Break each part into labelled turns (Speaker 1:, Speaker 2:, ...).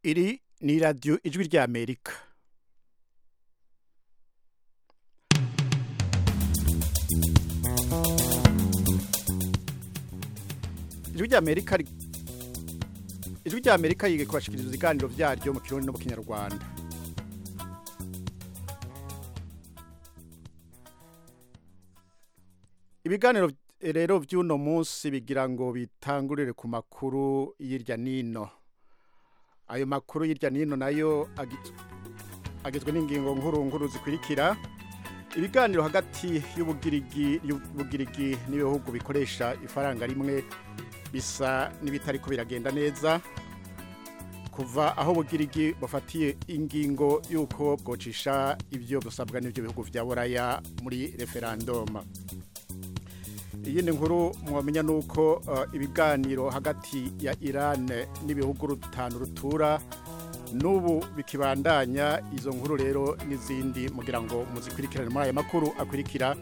Speaker 1: iri ni radiyo ijwi ry'amerika ijwi ry'amerika ijwi ry'amerika yiga kubashikiriza ibiganiro byaryo mu kirundi no mu kinyarwanda ibiganiro rero by'uno munsi bigira ngo bitangurire ku makuru y'irya nino ayo makuru y'irya nino nayo agizwe n'ingingo nkuru nkuru zikurikira ibiganiro hagati y'ubugirigi n'ibihugu bikoresha ifaranga rimwe bisa n'ibitari ko biragenda neza kuva aho ubugirigi bafatiye ingingo y'uko bwocisha ibyo busabwa n'ibyo bihugu bya buraya muri referandoma iyindi nkuru mwamenya ni uko ibiganiro hagati ya irani n'ibihugu rutanu rutura n'ubu bikibandanya izo nkuru rero n'izindi mugira ngo muzikurikirane muri aya makuru akurikira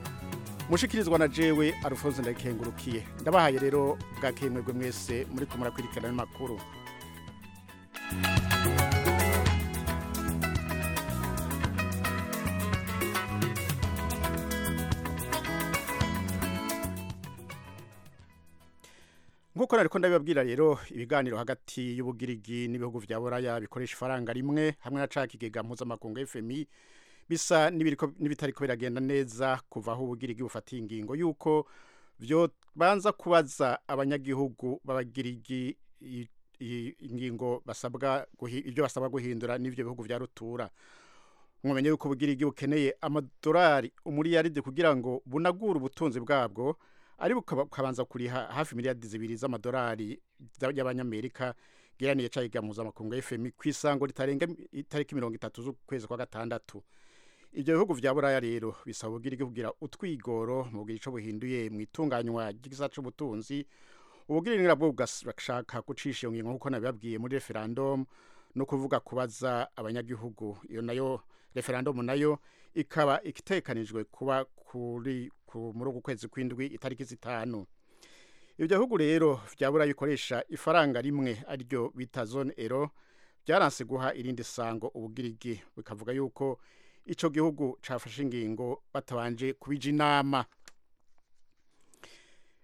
Speaker 1: mushikirizwa na jewe arufonso ndayikengurukiye ndabahaye rero bwa kemwebwe mwese muri kumara kwirikirana amakuru nk'uko nari ko ndabibabwira rero ibiganiro hagati y'ubugirigi n'ibihugu bya buraya bikoresha ifaranga rimwe hamwe na cakigega mpuzamakungu fmi bisa n'ibitariko biragenda neza kuva aho ubugirigi bufatiye ingingo y'uko banza kubaza abanyagihugu b'abagirigi ingingo basabwa ibyo basabwa guhindura n'ibyo bihugu bya rutura mwomenye yuko ubugirigi bukeneye amadolari umuriyaride kugira ngo bunagure ubutunzi bwabwo ari bukabanza kuriha hafi miliyari zibiri z'amadolari y'abanyamerika geraniye cayiga mpuzamakungu fm ku isango ritarenga itariki mirongo itatu z'ukwezi kwa gatandatu ibyo bihugu vya buraya rero bisaba ubugirigi kugira utwigoro mu bugira ico buhinduye mu itunganywa ry'igisa c'ubutunzi ubugirigi nabwo bugashaka gucisha iyo ngingo nk'uko nabibabwiye muri referendum no kuvuga kubaza abanyagihugu iyo nayo referendum nayo ikaba ikitekanijwe kuba kuri ku muri uku kwezi kw'indwi itariki zitanu ibyo bihugu rero byabura bikoresha ifaranga rimwe ariryo bita zone ero byaranse guha irindi sango ubugirigi bikavuga yuko icyo gihugu cyafashe ingingo batabanje kubija inama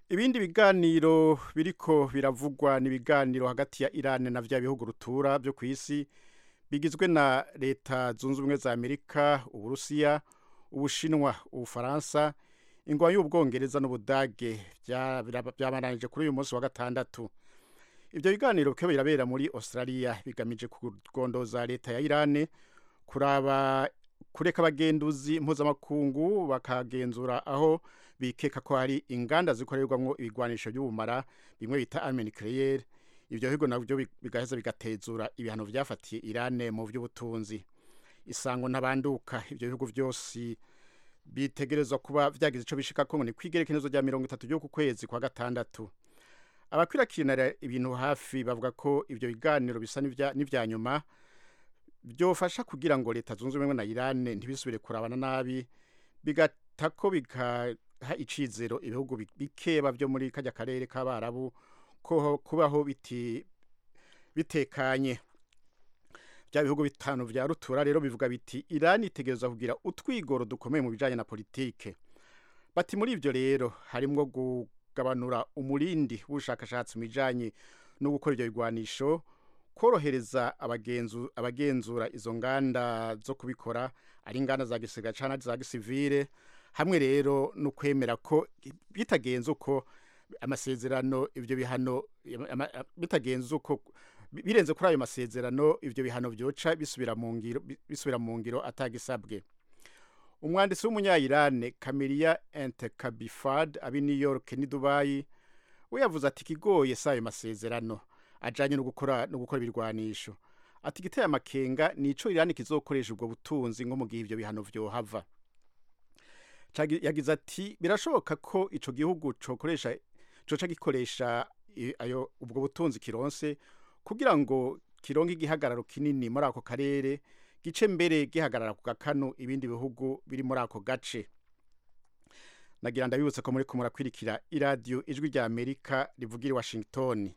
Speaker 1: ibindi biganiro biriko biravugwa ni ibiganiro hagati ya irani na bya bihugu rutura byo ku isi bigizwe na leta zunze ubumwe za amerika uburusiya ubushinwa ubufaransa ingwa y'ubwongereza n'ubudage byabananije kuri uyu munsi wa gatandatu ibyo biganiro bikaba birabera muri australia bigamije kugondoza leta ya irani kuraba kureka abagenduzi mpuzamakungu bakagenzura aho bikeka ko hari inganda zikorerwamo ibigwanisho by'ubumara bimwe bita arme nucleaire ibyo bigo nabyo bigaheza bigatezura ibihano byafatiye irane mu by'ubutunzi isango n'abanduka ibyo bihugu byose bitegerezwa kuba byagize icyo bishikako ngo ni ku igerekezo rya mirongo itatu ryo ku kwezi kwa gatandatu abakwirakirana ibintu hafi bavuga ko ibyo biganiro bisa n'ibya nyuma byofasha kugira ngo leta zunze ubumwe na irane ntibisubire kurabana nabi bigatako bigaha icizero ibihugu bikeba byo muri kajya karere k'abarabu ko kubaho bitekanye bya bihugu bitanu bya rutura rero bivuga biti irani itegereza kugira utwigoro dukomeye mu bijyanye na politike bati muri ibyo rero harimo kugabanura umurindi w'ubushakashatsi mu bijyanye no gukora ibyo bigwanisho korohereza abagenzura izo nganda zo kubikora ari inganda za gisiga cyangwa za gisivire hamwe rero no kwemera ko bitagenze uko amasezerano ibyo bihano bitagenze uko birenze kuri ayo masezerano ibyo bihano byoca bisubira mu ngiro bisubira mu ngiro atagisabwe umwanditsi w'umunyayirane kamiriya entekabifad abi New York ni Dubai we yavuze ati kigoye si ayo masezerano ajanye no gukora no gukora ibirwanisho ati giteye amakenga nico irani kizokoresha ubwo butunzi nko mu gihe ivyo bihano vyohava yagize ati birashoboka ko ico gihugu cokoresha coca gikoresha ayo ubwo butunzi kironse kugira ngo kironke igihagararo kinini muri ako karere gice mbere gihagarara ku gakanu ibindi bihugu biri muri ako gace nagira ndabibutse ko muri kumurakwirikira iradiyo ijwi rya amerika rivugira i washington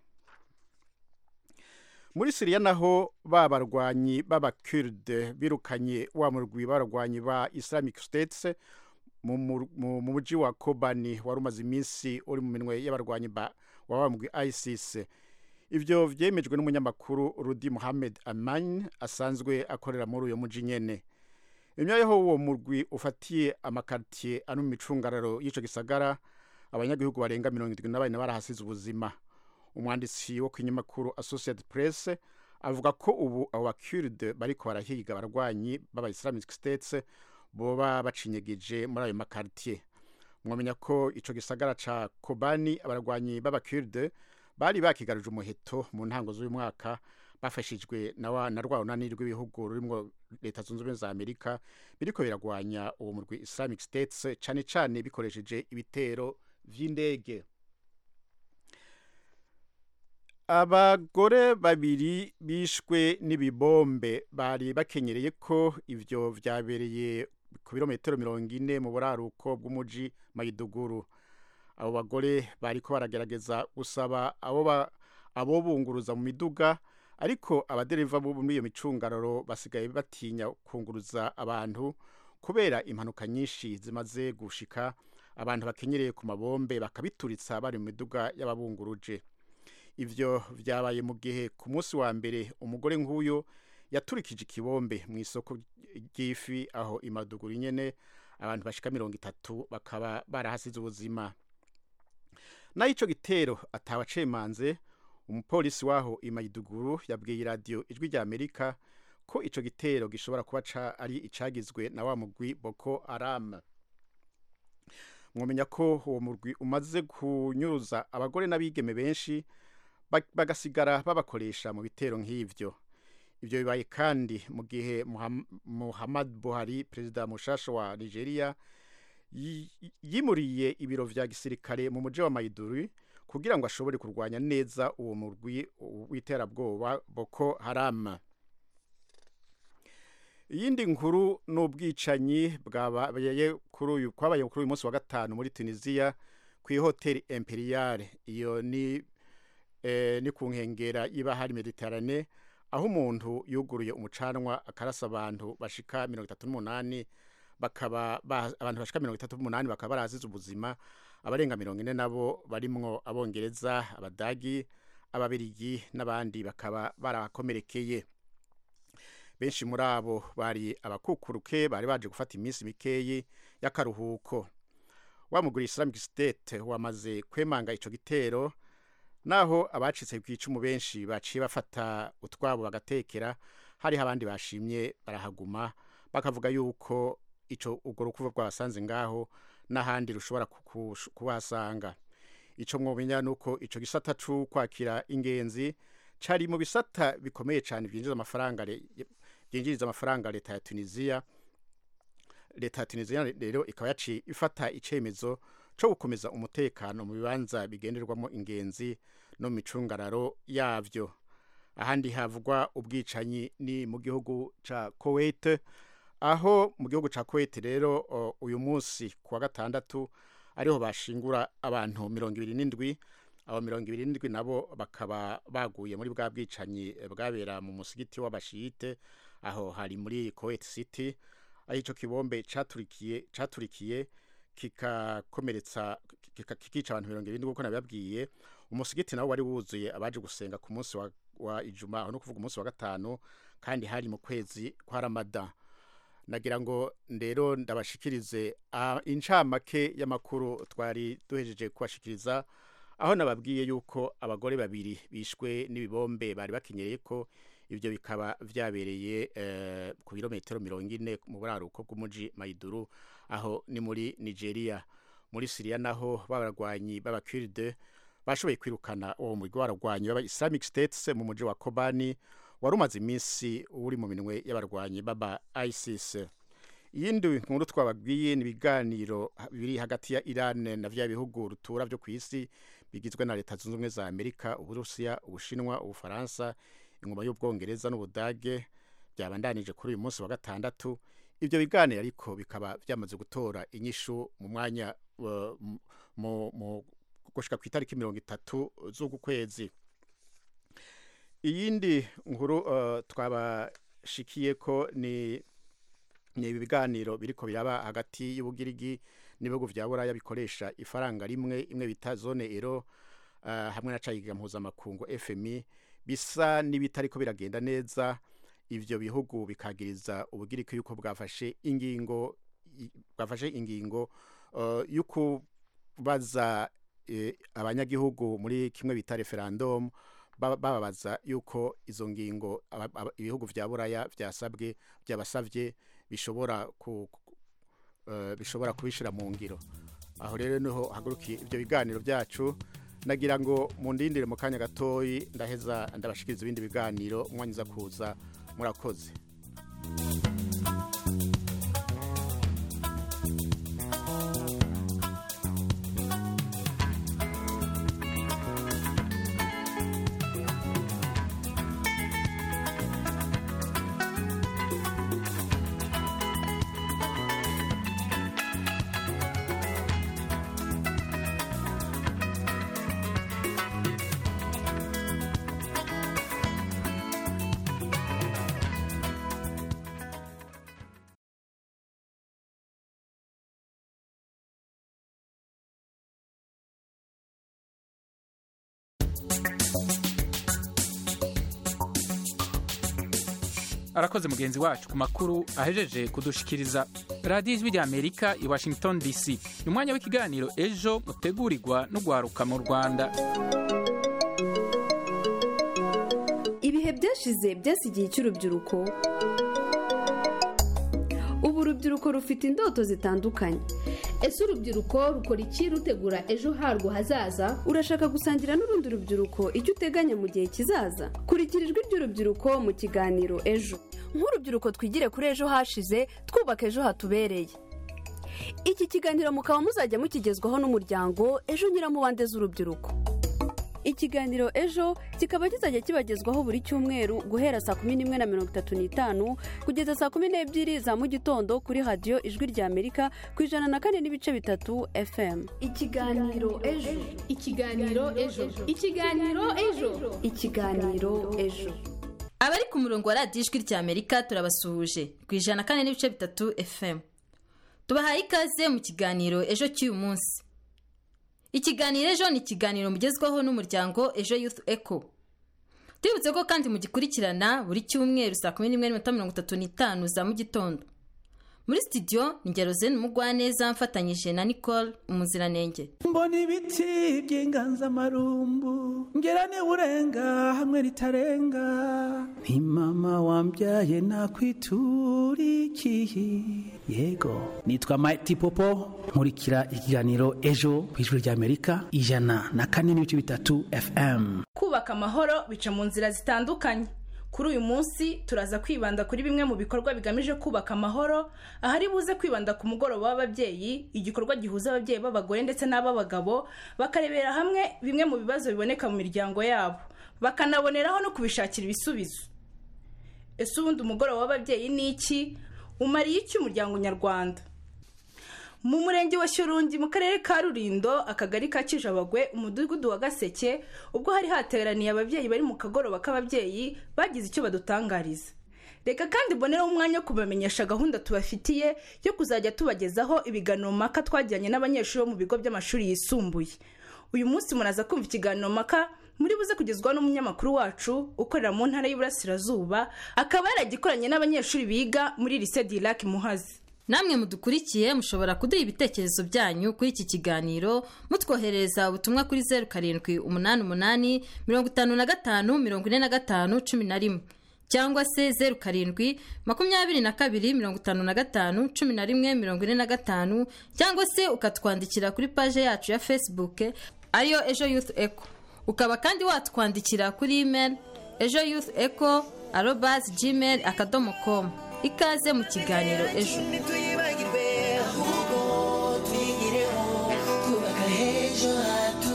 Speaker 1: muri siriya naho babarwanyi b'abakiride birukanye wa murwi barwanyi ba islamic state mu mujyi wa kobani wari umaze iminsi uri mu minwe y'abarwanyi ba wabambwe isis ibyo byemejwe n'umunyamakuru rudi muhammed amani asanzwe akorera muri uyu mujyi nyine imyayeho uwo murwi ufatiye amakaritiye ari mu micungararo y'icyo gisagara abanyagihugu barenga mirongo irindwi na bane barahasize ubuzima umwanditsi wo ku kinyamakuru associated press avuga ko ubu abo bakiride bariko barahiga abarwanyi b'aba islamic states boba bacinyegije muri ayo makaritiye mwamenya ko ico gisagara ca kobani abarwanyi b'abakiride bari bakigaruje umuheto mu ntango z'uyu mwaka bafashijwe na wa na rwa runani rw'ibihugu rurimwo leta zunze ubumwe za amerika biriko biragwanya uwo murwi islamic states cane cane bikoresheje ibitero vy'indege abagore babiri bishwe n'ibibombe bari bakenyereye ko ibyo byabereye ku birometero mirongo ine mu buraruko bw'umujyi mayiduguru abo bagore bari ko baragerageza gusaba abo bunguruza mu miduga ariko abadereva bo muri iyo micungararo basigaye batinya kunguruza abantu kubera impanuka nyinshi zimaze gushika abantu bakenyereye ku mabombe bakabituritsa bari mu miduga y'ababunguruje ibyo byabaye mu gihe ku munsi wa mbere umugore nk'uyu yaturikije ikibombe mu isoko ry'ifi aho imaduguru nyine abantu bashika mirongo itatu bakaba barahasize ubuzima naho icyo gitero atabacemanze umupolisi w'aho imayiduguru yabwiye iradiyo ijwi rya amerika ko icyo gitero gishobora kuba ari icyagizwe na wa mugwi boko arama mwamenya ko uwo mugwi umaze kunyuruza abagore n'abigeme benshi bagasigara babakoresha mu bitero nk'ibyo ibyo bibaye kandi mu gihe muhammad buhari perezida mushasha wa nigeria yimuriye ibiro vya gisirikare mu mujyi wa maiduri kugira ngo ashobore kurwanya neza uwo murwi w'iterabwoba boko haram iyindi nkuru ni ubwicanyi bwabaye kuri uyu kwabaye kuri uyu munsi wa gatanu muri tunisiya ku ihoteli imperiale iyo ni ni ku nkengera iba hari mediterane aho umuntu yuguruye umucanwa akarasa abantu bashika mirongo itatu n'umunani bakaba abantu bashika mirongo itatu n'umunani bakaba barazize ubuzima abarenga mirongo ine nabo barimwo abongereza abadagi ababirigi n'abandi bakaba barakomerekeye benshi muri abo bari abakukuruke bari baje gufata iminsi mikeyi y'akaruhuko wamugura islamic state wamaze kwemanga ico gitero naho abacitse ku icumu benshi baciye bafata utwabo bagatekera hariho abandi bashimye barahaguma bakavuga yuko ico urwo rukuva rwabasanze ngaho n'ahandi rushobora kubahasanga ico mwomenya ni uko ico gisata c'ukwakira ingenzi cari mu bisata bikomeye cyane byinjiza amafaranga byinjiriza amafaranga leta ya tunisiya leta ya tunisiya rero ikaba yaciye ifata icemezo cyo gukomeza umutekano mu bibanza bigenderwamo ingenzi no mu micungararo yabyo ahandi havugwa ubwicanyi ni mu gihugu cya kuwait aho mu gihugu cya kuwait rero uyu munsi ku wa gatandatu ariho bashingura abantu mirongo ibiri n'indwi abo mirongo ibiri n'indwi nabo bakaba baguye muri bwa bwicanyi bwabera mu musigiti w'abashiyite aho hari muri kuwait city aho icyo kibombe caturikiye caturikiye kikakomeretsa kikica abantu mirongo irindwi kuko nabibabwiye umusigiti nawo wari wuzuye abaje gusenga ku munsi wa, wa ijuma aho no kuvuga umunsi wa gatanu kandi hari mu kwezi kwa ramada nagira ngo rero ndabashikirize uh, incamake y'amakuru twari duhejeje kubashikiriza aho nababwiye yuko abagore babiri bishwe n'ibibombe bari bakenyereye ko ibyo bikaba byabereye ku birometero mirongo ine mu buraruko bw'umujyi mayiduru aho ni muri nigeria muri siriya naho b'abarwanyi b'abakiride bashoboye kwirukana uwo murwi w'abarwanyi baba islamic states mu mujyi wa kobani wari umaze iminsi uri mu minwe y'abarwanyi baba isis iyindi nkuru twababwiye ni ibiganiro biri hagati ya iran na bya bihugu rutura byo ku isi bigizwe na leta zunze ubumwe za amerika uburusiya ubushinwa ubufaransa ingoma y'ubwongereza n'ubudage byabandanije kuri uyu munsi wa gatandatu ibyo biganiro ariko bikaba byamaze gutora inyishu mu mwanya gushika ku itariki mirongo itatu z'uku kwezi iyindi nkuru eh, twabashikiye ko ni ni ibi biganiro biriko biraba hagati y'ubugirigi n'ibihugu vya buraya bikoresha ifaranga rimwe imwe bita zone ero eh, hamwe na cayiga mpuzamakungu fmi bisa n'ibitariko biragenda neza ivyo bihugu bikagiriza ubugiriki yuko bwafashe ingingo i- bwafashe ingingo eh, yo kubaza eh, abanyagihugu muri kimwe bita referendum ba- bababaza yuko izo ngingo aba- aba- ibihugu vya buraya vyasabwe byabasavye bishobora ku ku- eh, bishobora kubishira mu ngiro aho rero niho hagurukiye ibyo biganiro byacu nagira ngo mundindire mu kanya gatoyi ndaheza ndabashikiriza ibindi biganiro umwanya uza kuza murakoze
Speaker 2: arakoze mugenzi wacu ku makuru ahejeje kudushikiriza radiyo ijwi rya amerika i washington dc ni umwanya w'ikiganiro ejo utegurirwa n'ugwaruka mu rwanda
Speaker 3: ibihe byashize byasigiye icy'urubyiruko ubu urubyiruko rufite indoto zitandukanye
Speaker 4: ese urubyiruko rukora iki rutegura ejo harwo hazaza
Speaker 3: urashaka gusangira n'urundi rubyiruko icyo uteganya mu gihe kizaza kurikira ijwi ry'urubyiruko mu kiganiro ejo
Speaker 5: nk'urubyiruko twigire kuri ejo hashize twubaka ejo hatubereye
Speaker 3: iki kiganiro mukaba muzajya mukigezwaho n'umuryango ejo nyiramubande z'urubyiruko ikiganiro ejo kikaba kizajya kibagezwaho buri cyumweru guhera saa kumi n'imwe na mirongo itatu n'itanu kugeza saa kumi n'ebyiri za mu gitondo kuri radiyo ijwi rya amerika ku ijana na kane n'ibice bitatu fm
Speaker 4: ikiganiro ejo ikiganiro ejo ikiganiro ejo
Speaker 3: ikiganiro ejo
Speaker 6: abari ku murongo wa radiyo ijwi rya amerika turabasuhuje ku ijana kane n'ibice bitatu fm tubahaye ikaze mu kiganiro ejo cy'uyu munsi ikiganiro ejo ni ikiganiro mugezwaho n'umuryango ejo youth eco tubibutse ko kandi mugikurikirana buri cyumweru saa kumi n'imwe n'iminota mirongo itatu n'itanu za mu gitondo muri studio ni gerozene mugwaneza mfatanyije na nicole umuziranenge
Speaker 7: mbona ibiti by'inganzamarumbu ngera urenga hamwe ritarenga ni mama wambyaye nakwiturikiye yego nitwa Mighty Popo nkurikira ikiganiro ejo ku ijwi ry'Amerika ijana na kane n'ibice bitatu FM
Speaker 5: kubaka amahoro bica mu nzira zitandukanye kuri uyu munsi turaza kwibanda kuri bimwe mu bikorwa bigamije kubaka amahoro ahari buze kwibanda ku mugoroba w'ababyeyi igikorwa gihuza ababyeyi b'abagore ndetse n'ab'abagabo bakarebera hamwe bimwe mu bibazo biboneka mu miryango yabo bakanaboneraho no kubishakira ibisubizo ese ubundi umugoroba w'ababyeyi ni iki umariye iki umuryango nyarwanda mu murenge wa Shyorongi mu karere ka Rulindo akagari ka Kijabagwe umudugudu wa Gaseke ubwo hari hateraniye ababyeyi bari mu kagoroba k'ababyeyi bagize icyo badutangariza reka kandi mboneraho umwanya wo kubamenyesha gahunda tubafitiye yo kuzajya tubagezaho ibiganiro mpaka twajyanye n'abanyeshuri bo mu bigo by'amashuri yisumbuye uyu munsi muraza kumva ikiganiro mpaka muri buze kugezwaho n'umunyamakuru wacu ukorera mu ntara y'Iburasirazuba akaba yaragikoranye n'abanyeshuri biga muri Lycée Dirac Muhazi
Speaker 6: namwe mudukurikiye mushobora kuduha ibitekerezo byanyu kuri iki kiganiro mutwoherereza ubutumwa kuri zeru karindwi umunani umunani mirongo itanu na gatanu mirongo ine na gatanu cumi na rimwe cyangwa se zeru karindwi makumyabiri na kabiri mirongo itanu na gatanu cumi na rimwe mirongo ine na gatanu cyangwa se ukatwandikira kuri paje yacu ya facebook ariyo ejo youth eco ukaba kandi watwandikira kuri email ejo youth eco arobas gmail akadomo com ikaze mu kiganiro ejo
Speaker 8: ntituyibagirwe ahubwo tuyigireho twubaka h'ejo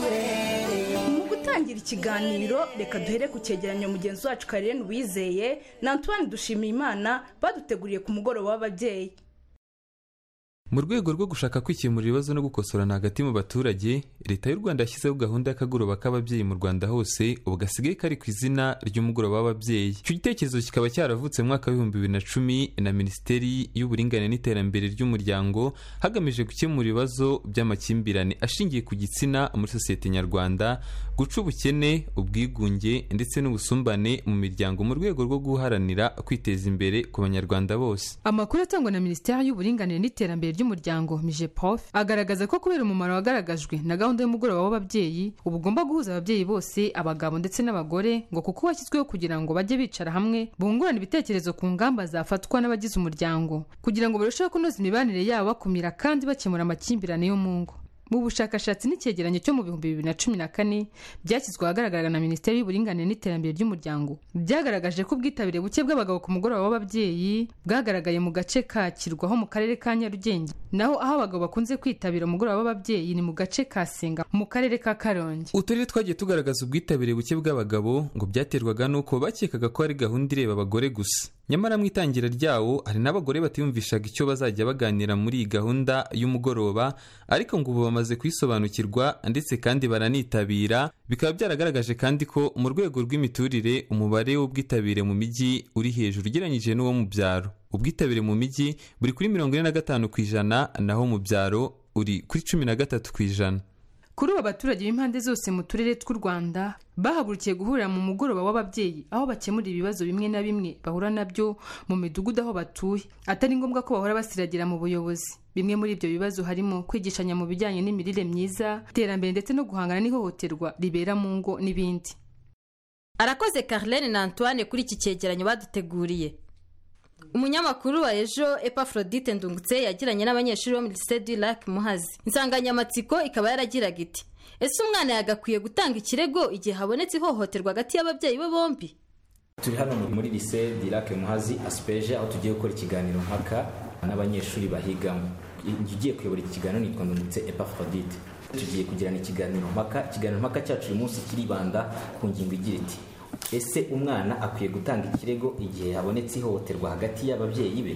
Speaker 8: hatubereye
Speaker 5: mu gutangira ikiganiro reka duhere ku cyegeranyo mugenzi wacu karere wizeye na antoine dushimiyimana baduteguriye ku mugoroba w'ababyeyi
Speaker 9: mu rwego rwo gushaka kwikemura ibibazo no gukosorana hagati mu baturage leta y'u rwanda yashyizeho gahunda y'akagoroba k'ababyeyi mu rwanda hose ubu gasigaye kari ku izina ry'umugoroba w'ababyeyi icyo gitekerezo kikaba cyaravutse mu mwaka w'ibihumbi bibiri na cumi na minisiteri y'uburinganire n'iterambere ry'umuryango hagamijwe gukemura ibibazo by'amakimbirane ashingiye ku gitsina muri sosiyete nyarwanda guca ubukene ubwigunge ndetse n'ubusumbane mu miryango mu rwego rwo guharanira kwiteza imbere ku banyarwanda bose
Speaker 10: amakuru atangwa na minisiteri y'uburinganire n'iterambere ry'umuryango mije prof agaragaza ko kubera umumaro wagaragajwe na gahunda y'umugoroba w'ababyeyi ubu ugomba guhuza ababyeyi bose abagabo ndetse n'abagore ngo kuko washyizweho kugira ngo bajye bicara hamwe bungurane ibitekerezo ku ngamba zafatwa n'abagize umuryango kugira ngo barusheho kunoza imibanire yabo bakumira kandi bakemura amakimbirane yo mu ngo mu bushakashatsi n'icyegeranyo cyo mu bihumbi bibiri na cumi na kane byashyizwe ahagaragara na minisiteri y'uburinganire n'iterambere ry'umuryango byagaragaje ko ubwitabire buke bw'abagabo ku mugoroba w'ababyeyi bwagaragaye mu gace ka kirwaho mu karere ka nyarugenge naho aho abagabo bakunze kwitabira umugoroba w'ababyeyi ni mu gace ka senga mu karere ka karongi
Speaker 9: uturere twagiye tugaragaza ubwitabire buke bw'abagabo ngo byaterwaga n'uko bakekaga ko ari gahunda ireba abagore gusa nyamara mu itangira ryawo hari n'abagore batiyumvishaga icyo bazajya baganira muri iyi gahunda y'umugoroba ariko ngo ubu bamaze kuyisobanukirwa ndetse kandi baranitabira bikaba byaragaragaje kandi ko mu rwego rw'imiturire umubare w'ubwitabire mu mijyi uri hejuru ugereranyije n'uwo mu byaro ubwitabire mu mijyi buri kuri mirongo ine na gatanu ku ijana naho mu byaro uri kuri cumi na gatatu ku ijana
Speaker 10: kuri ubu abaturage b'impande zose mu turere tw'u rwanda bahagurukiye guhurira mu mugoroba w'ababyeyi aho bakemura ibibazo bimwe na bimwe bahura nabyo mu midugudu aho batuye atari ngombwa ko bahora basiragira mu buyobozi bimwe muri ibyo bibazo harimo kwigishanya mu bijyanye n'imirire myiza iterambere ndetse no guhangana n'ihohoterwa ribera mu ngo n'ibindi
Speaker 6: arakoze Carlene na antoine kuri iki cyegeranyo baduteguriye umunyamakuru wa ejo epafrodite ndungutse yagiranye n'abanyeshuri bo muri sedi lake muhazi insanganyamatsiko ikaba yaragiraga iti ese umwana yagakwiye gutanga ikirego igihe habonetse ihohoterwa hagati y'ababyeyi be bombi
Speaker 11: turi hano muri lise dirake muhazi asipeje aho tugiye gukora ikiganiro mpaka n'abanyeshuri bahigamo ugiye kuyobora iki kiganiro nitwa ndungutse epafrodite tugiye kugirana ikiganiro mpaka ikiganiro mpaka cyacu uyu munsi kiribanda ku ngingo igira iti ese umwana akwiye gutanga ikirego igihe habonetse ihohoterwa hagati y'ababyeyi be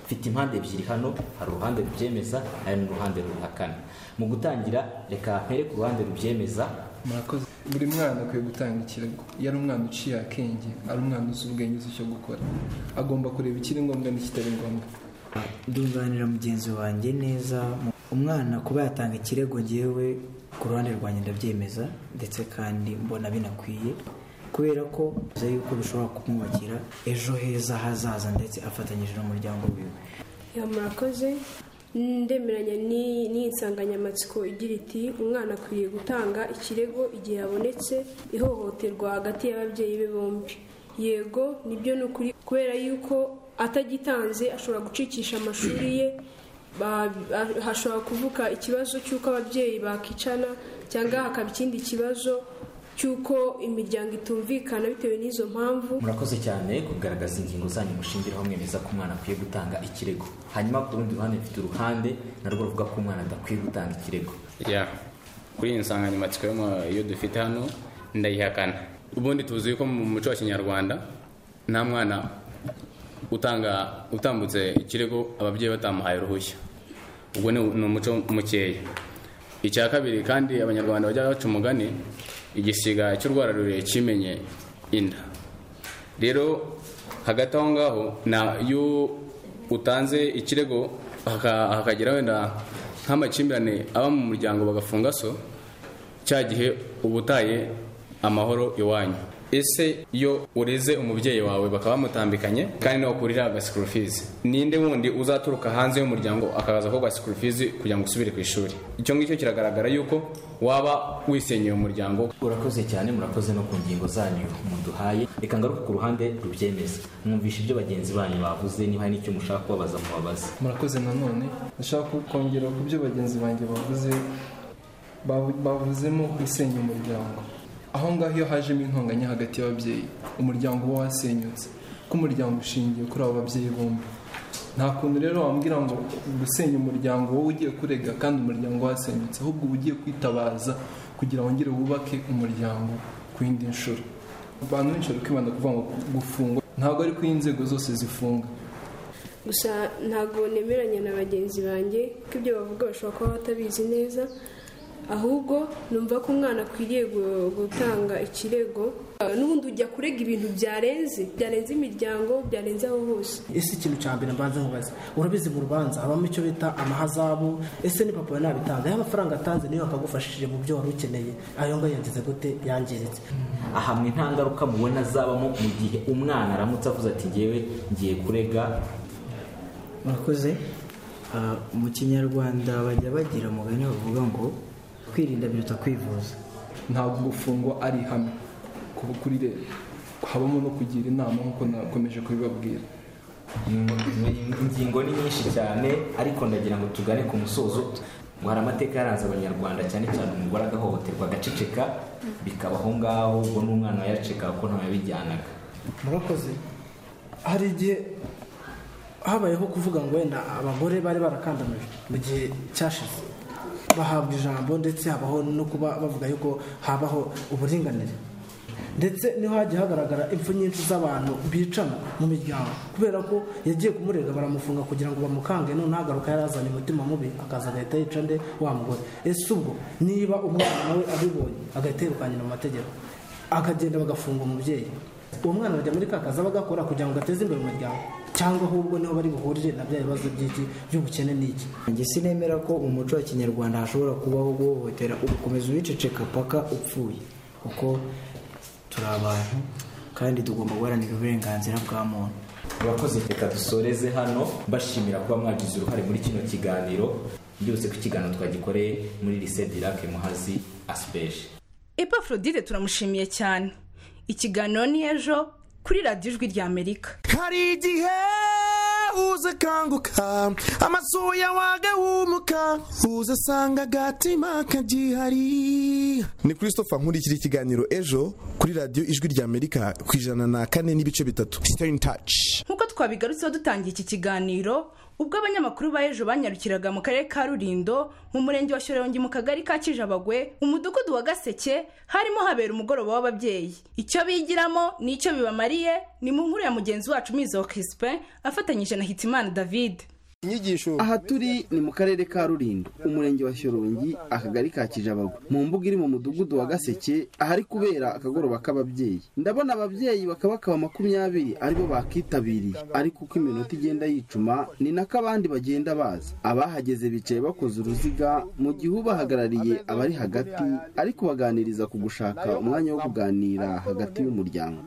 Speaker 11: mfite impande ebyiri hano hari uruhande rubyemeza hari n'uruhande ruhakana mu gutangira reka mpere ku ruhande rubyemeza
Speaker 12: murakoze buri mwana akwiye gutanga ikirego iyo ari umwana uciye akenge ari umwana uzi ubwenge uzi icyo gukora agomba kureba ikiri ngombwa n'ikitari ngombwa
Speaker 13: ndunganira mugenzi wanjye neza umwana kuba yatanga ikirego ngewe ku ruhande rwanjye ndabyemeza ndetse kandi mbona binakwiye kubera ko bivuze yuko bishobora kumwubakira ejo heza hazaza ndetse afatanyije n'umuryango wiwe
Speaker 14: murakoze ndemeranya n'iyi nsanganyamatsiko igira iti umwana akwiye gutanga ikirego igihe habonetse ihohoterwa hagati y'ababyeyi be bombi yego nibyo ni ukuri kubera yuko atagitanze ashobora gucikisha amashuri ye hashobora kuvuka ikibazo cy'uko ababyeyi bakicana cyangwa hakaba ikindi kibazo cy'uko imiryango itumvikana bitewe n'izo mpamvu
Speaker 11: murakoze cyane kugaragaza ingingo zanyu mushingiraho mwemeza ko umwana akwiye gutanga ikirego hanyuma ku rundi ruhande mfite uruhande narwo ruvuga ko umwana adakwiye gutanga ikirego
Speaker 15: kuri iyi nsanganyamatsiko iyo dufite hano ndayihakana ubundi tuzi ko mu muco wa kinyarwanda nta mwana utanga utambutse ikirego ababyeyi batamuhaye uruhushya ubwo ni umuco mukeya icya kabiri kandi abanyarwanda bajya baca umugani igisiga cy'urwara rurerure kimenye inda rero hagati aho ngaho iyo utanze ikirego hakagera wenda nk'amakimbirane aba mu muryango bagafunga so cya gihe uba utaye amahoro iwanyu ese iyo ureze umubyeyi wawe bakaba bamutambikanye kandi nawe ukurira gasikurufizi ninde wundi uzaturuka hanze y'umuryango akaza ko gasikurufizi kugira ngo usubire ku ishuri icyo ngicyo kiragaragara yuko waba wisenyeye umuryango
Speaker 11: urakoze cyane murakoze no ku ngingo zanyu muduhaye reka ngaruke ku ruhande rubyemeza mwumvisha ibyo bagenzi banyu bavuze niba hari n'icyo mushaka kubabaza mubabaze
Speaker 12: murakoze nanone ndashaka kongera ku byo bagenzi banjye bavuze bavuzemo gusenya umuryango aho ngaho iyo hajemo intonganya hagati y'ababyeyi umuryango uba wasenyutse kuko umuryango ushingiye kuri abo babyeyi bombi nta kuntu rero wambwira ngo gusenya umuryango wowe ugiye kurega kandi umuryango wasenyutse ahubwo uba ugiye kwitabaza kugira wongere wubake umuryango ku yindi nshuro abantu benshi bari kwibanda kuvuga ngo gufunga ntabwo ari ko inzego zose zifunga
Speaker 14: gusa ntabwo nemeranya na bagenzi banjye ko ibyo bavuga bashobora kuba batabizi neza ahubwo numva ko umwana akwiriye gu- gutanga ikirego n'ubundi ujya kurega ibintu byarenze byarenze imiryango byarenze aho hose
Speaker 16: ese ikintu cya mbere mbanza nkubaze urabizi mu rubanza habamo icyo bita amahazabu ese ni papa nabitanga ayo amafaranga atanze niyo akagufashije mu byo wari ukeneye ayo ngayo yagize gute yangiritse
Speaker 11: ahamwe nta ngaruka mubona zabamo mu gihe umwana aramutse avuze ati ngewe ngiye kurega
Speaker 17: murakoze Ah, mu kinyarwanda bajya bagira umugani bavuga ngo kwirinda biruta kwivuza
Speaker 18: ntabwo gufungwa ari ihame kuba kuri leta habamo no kugira inama nk'uko nakomeje kubibabwira
Speaker 11: ingingo ni nyinshi cyane ariko ndagira ngo tugane ku musozo ngo hari amateka yaranze abanyarwanda cyane cyane umugore agahohoterwa agaceceka bikaba aho ngaho ubwo n'umwana yaceka kuko ntawe yabijyanaga
Speaker 16: murakoze hari igihe habayeho kuvuga ngo wenda abagore bari barakandamijwe mu gihe cyashize bahabwa ijambo ndetse habaho no kuba bavuga yuko habaho uburinganire ndetse niho hagiye hagaragara impfu nyinshi z'abantu bicana mu miryango kubera ko yagiye kumurega baramufunga kugira ngo bamukange none ntagaruka yarazanye umutima mubi akaza agahita yica nde wa mugore ese ubwo niba umwana nawe abibonye agahita yirukangira mu mategeko akagenda bagafunga umubyeyi uwo mwana bajya muri ka kazi aba agakora kugira ngo ateze imbere umuryango cyangwa ahubwo niho bari buhurire na bya bibazo by'iki by'ubukene n'iki
Speaker 17: njye sinemera ko umuco wa kinyarwanda hashobora kubaho guhohotera ugakomeza ubiceceka paka upfuye kuko turi abantu kandi tugomba guharanira uburenganzira bwa muntu
Speaker 11: murakoze reka dusoreze hano mbashimira kuba mwagize uruhare muri kino kiganiro byose ko ikiganiro twagikoreye muri lise dirake muhazi asipeje
Speaker 5: epafrodite turamushimiye cyane ikiganiro ni ejo kuri radiyo ijwi rya amerika
Speaker 19: hari igihe uza akanguka amasuya waga wumuka uza asanga agatima kagihari
Speaker 20: ni christopher nkurikira ikiganiro ejo kuri radiyo ijwi rya amerika ku ijana na kane n'ibice bitatu stay in touch
Speaker 5: nk'uko twabigarutseho dutangiye iki kiganiro ubwo abanyamakuru ba ejo banyarukiraga mu karere ka rurindo mu murenge wa shyorongi mu kagari ka kijabagwe mu mudugudu wa gaseke harimo habera umugoroba w'ababyeyi icyo bigiramo n'icyo bibamariye ni mu nkuru ya mugenzi wacu mizo crispin afatanyije na hitimana david
Speaker 21: inyigisho aha turi ni mu karere ka rurindo umurenge wa shyorongi akagari ka kijabago mu mbuga iri mu mudugudu wa gaseke ahari kubera akagoroba k'ababyeyi ndabona ababyeyi bakabakaba makumyabiri aribo bakitabiriye ariko uko iminota igenda yicuma ni nako abandi bagenda baza abahageze bicaye bakoze uruziga mu gihe ubahagarariye abari hagati ari kubaganiriza ku gushaka umwanya wo kuganira hagati y'umuryango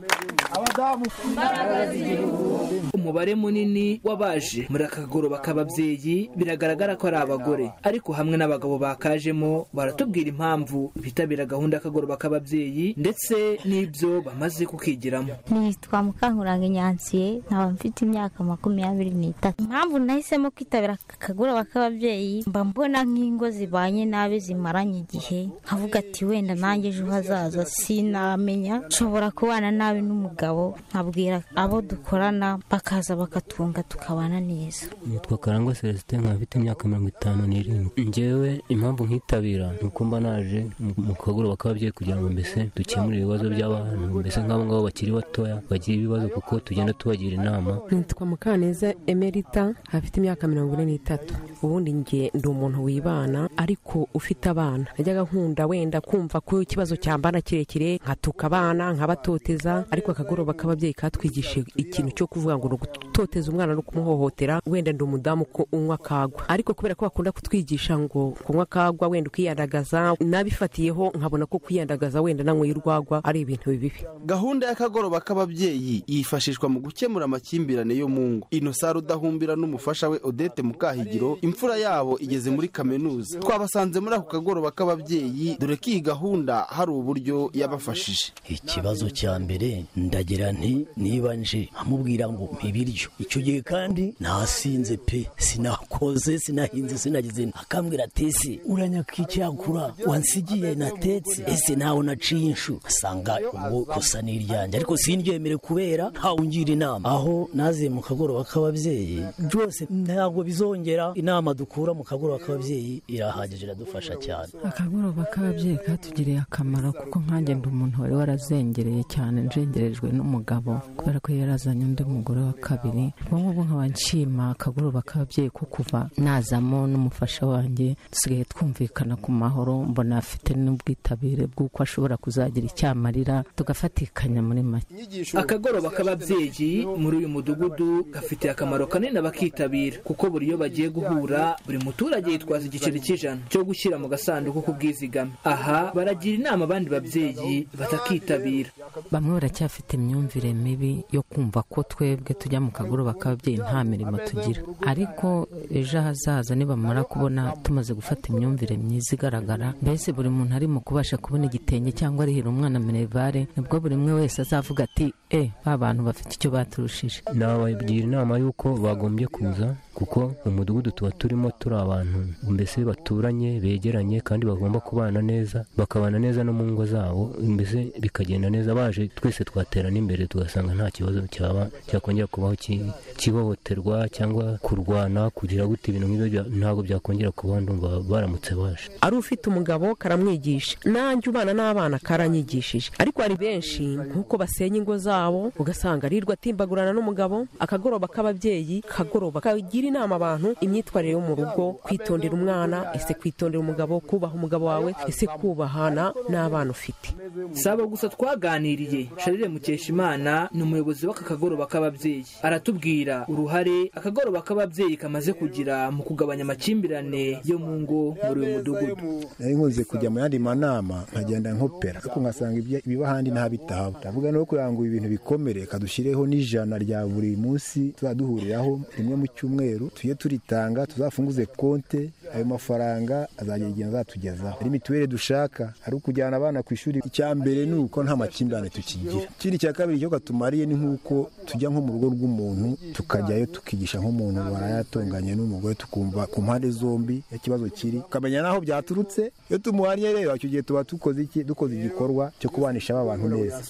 Speaker 22: umubare munini w'abaje muri aka kagoroba k'ababyeyi biragaragara ko ari abagore ariko hamwe n'abagabo bakajemo baratubwira impamvu bitabira gahunda y'akagoroba k'ababyeyi ndetse n'ibyo bamaze kukigiramo
Speaker 23: nitwa mukankuranga nyansiye nkaba mfite imyaka makumyabiri n'itatu impamvu nahisemo kwitabira aka kagoroba k'ababyeyi mba mbona nk'ingo zibanye nabi zimaranye igihe nkavuga ati wenda nanjye ejo hazaza sinamenya nshobora kubana nabi n'umugabo nkabwira abo dukorana bakaza bakatunga tukabana neza
Speaker 24: nitwa karangwa celestin nkaba mfite imyaka mirongo itanu n'irindwi ngewe impamvu nkitabira ni uko mba naje mu- mu kagoroba k'ababyeyi kugira ngo mbese dukemure ibibazo by'abantu mbese nk'abo ngabo bakiri batoya bagira ibibazo kuko tugenda tubagira inama
Speaker 25: nitwa mukaneza emerita afite imyaka mirongo ine n'itatu ubundi njye ndi umuntu wibana ariko ufite abana najyaga nkunda wenda kumva ko ikibazo cyambana kirekire nkatuka abana nkabatoteza ariko akagoroba k'ababyeyi katwigishije ikintu cyo kuvuga ngo ni ugutoteza umwana no kumuhohotera wenda ndi umudamu ko unywa akagwa ariko kubera ko bakunda kutwigisha ngo kunywa akagwa wenda ukiyandagaza nabifatiyeho nkabona ko kwiyandagaza wenda nanyweye urwagwa ari ibintu bibi
Speaker 21: gahunda y'akagoroba k'ababyeyi yifashishwa mu gukemura amakimbirane yo mu ngo inosari udahumbira n'umufasha we odette mukahigiro imfura yabo igeze muri kaminuza twabasanze muri ako kagoroba k'ababyeyi dore ko iyi gahunda hari uburyo yabafashije
Speaker 26: ikibazo cya mbere ndagira nti niba nje nkamubwira ngo mpa ibiryo icyo gihe kandi nasinze pe sinakoze sinahinze sinagize akambwira ati se uranyakwicakura wansigiye natetse ese nawe naciye inshu asanga ubwo kosa ni iryanjye ariko sindyemere kubera ntawe ungira inama aho naziye mu kagoroba k'ababyeyi byose ntabwo bizongera inama dukura mu kagoroba k'ababyeyi irahagije iradufasha cyane
Speaker 27: akagoroba k'ababyeyi katugiriye akamaro kuko nkanjye ndi umuntu wari warazengereye cyane njengerejwe n'umugabo kubera ko yarazanye undi mugore wa kabiri ubu ngubu nkaba nshima akagoroba k'ababyeyi ko kuva nazamo n'umufasha wanjye dusigaye twumvikana ku mahoro mbona afite n'ubwitabire bw'uko ashobora kuzagira icyo amarira tugafatikanya muri make
Speaker 22: akagoroba k'ababyeyi muri uyu mudugudu gafitiye akamaro kanini abakitabira kuko buri iyo bagiye guhura buri muturage yitwaza igiceri cy'ijana cyo gushyira mu gasanduku k'ubwizigame aha baragira inama abandi babyeyi batakitabira
Speaker 27: bamwe baracyafite imyumvire mibi yo kumva ko twebwe tujya mu kagoroba k'ababyeyi nta mirimo tugira ariko ejo hazaza nibamara kubona tumaze gufata imyumvire myiza igaragara mbese buri muntu arimo kubasha kubona igitenge cyangwa arihira umwana minerivare nibwo buri umwe wese azavuga ati e ba bantu bafite icyo baturushije
Speaker 24: nabagira inama y'uko bagombye kuza kuko mu mudugudu tuba turimo turi abantu mbese baturanye begeranye kandi bagomba kubana neza bakabana neza no mu ngo zabo mbese bikagenda neza baje twese twaterana imbere tugasanga nta kibazo cyaba cyakongera kubaho ki- kihohoterwa cyangwa kurwana kugira gute ibintu nk'ibyo bya- ntabwo byakongera kubaho ndumva baramutse baje
Speaker 25: ari ufite umugabo karamwigisha nanjye ubana n'abana karanyigishije ariko hari benshi nk'uko basenya ingo zabo ugasanga arirwa atimbagurana n'umugabo akagoroba k'ababyeyi kagoroba kagira inama abantu imyitwarire yo mu rugo kwitondera umwana ese kwitondera umugabo kubaha umugabo wawe ese kubahana n'abana ufite
Speaker 22: si abo gusa twaganiriye sharire mukeshimana ni umuyobozi w'aka kagoroba k'ababyeyi aratubwira uruhare akagoroba k'ababyeyi kamaze kugira mu kugabanya amakimbirane yo mu ngo muri uyu mudugudu
Speaker 2: nari nkunze kujya mu yandi manama nkagenda nkopera ariko nkasanga ibya- ibiba ahandi n'ahabitahaba ndavuga no kugira ngo ibintu bikomere kadushyireho n'ijana rya buri munsi tuzaduhuriraho rimwe mu cyumweru tujye turitanga tuzafunguze konte ayo mafaranga azagira igihe azatugezaho hari mituweli dushaka ari ukujyana abana ku ishuri icya mbere ni uko nta makimbirane tukigira ikindi cya kabiri cyo katumariye ni nk'uko tujya nko mu rugo rw'umuntu tukajyayo tukigisha nk'umuntu warayatunganye n'umugore tukumva ku mpande zombi ikibazo kiri ukamenya n'aho byaturutse iyo tumuhanye rero icyo gihe tuba tukoze iki dukoze igikorwa cyo kubanisha aba bantu neza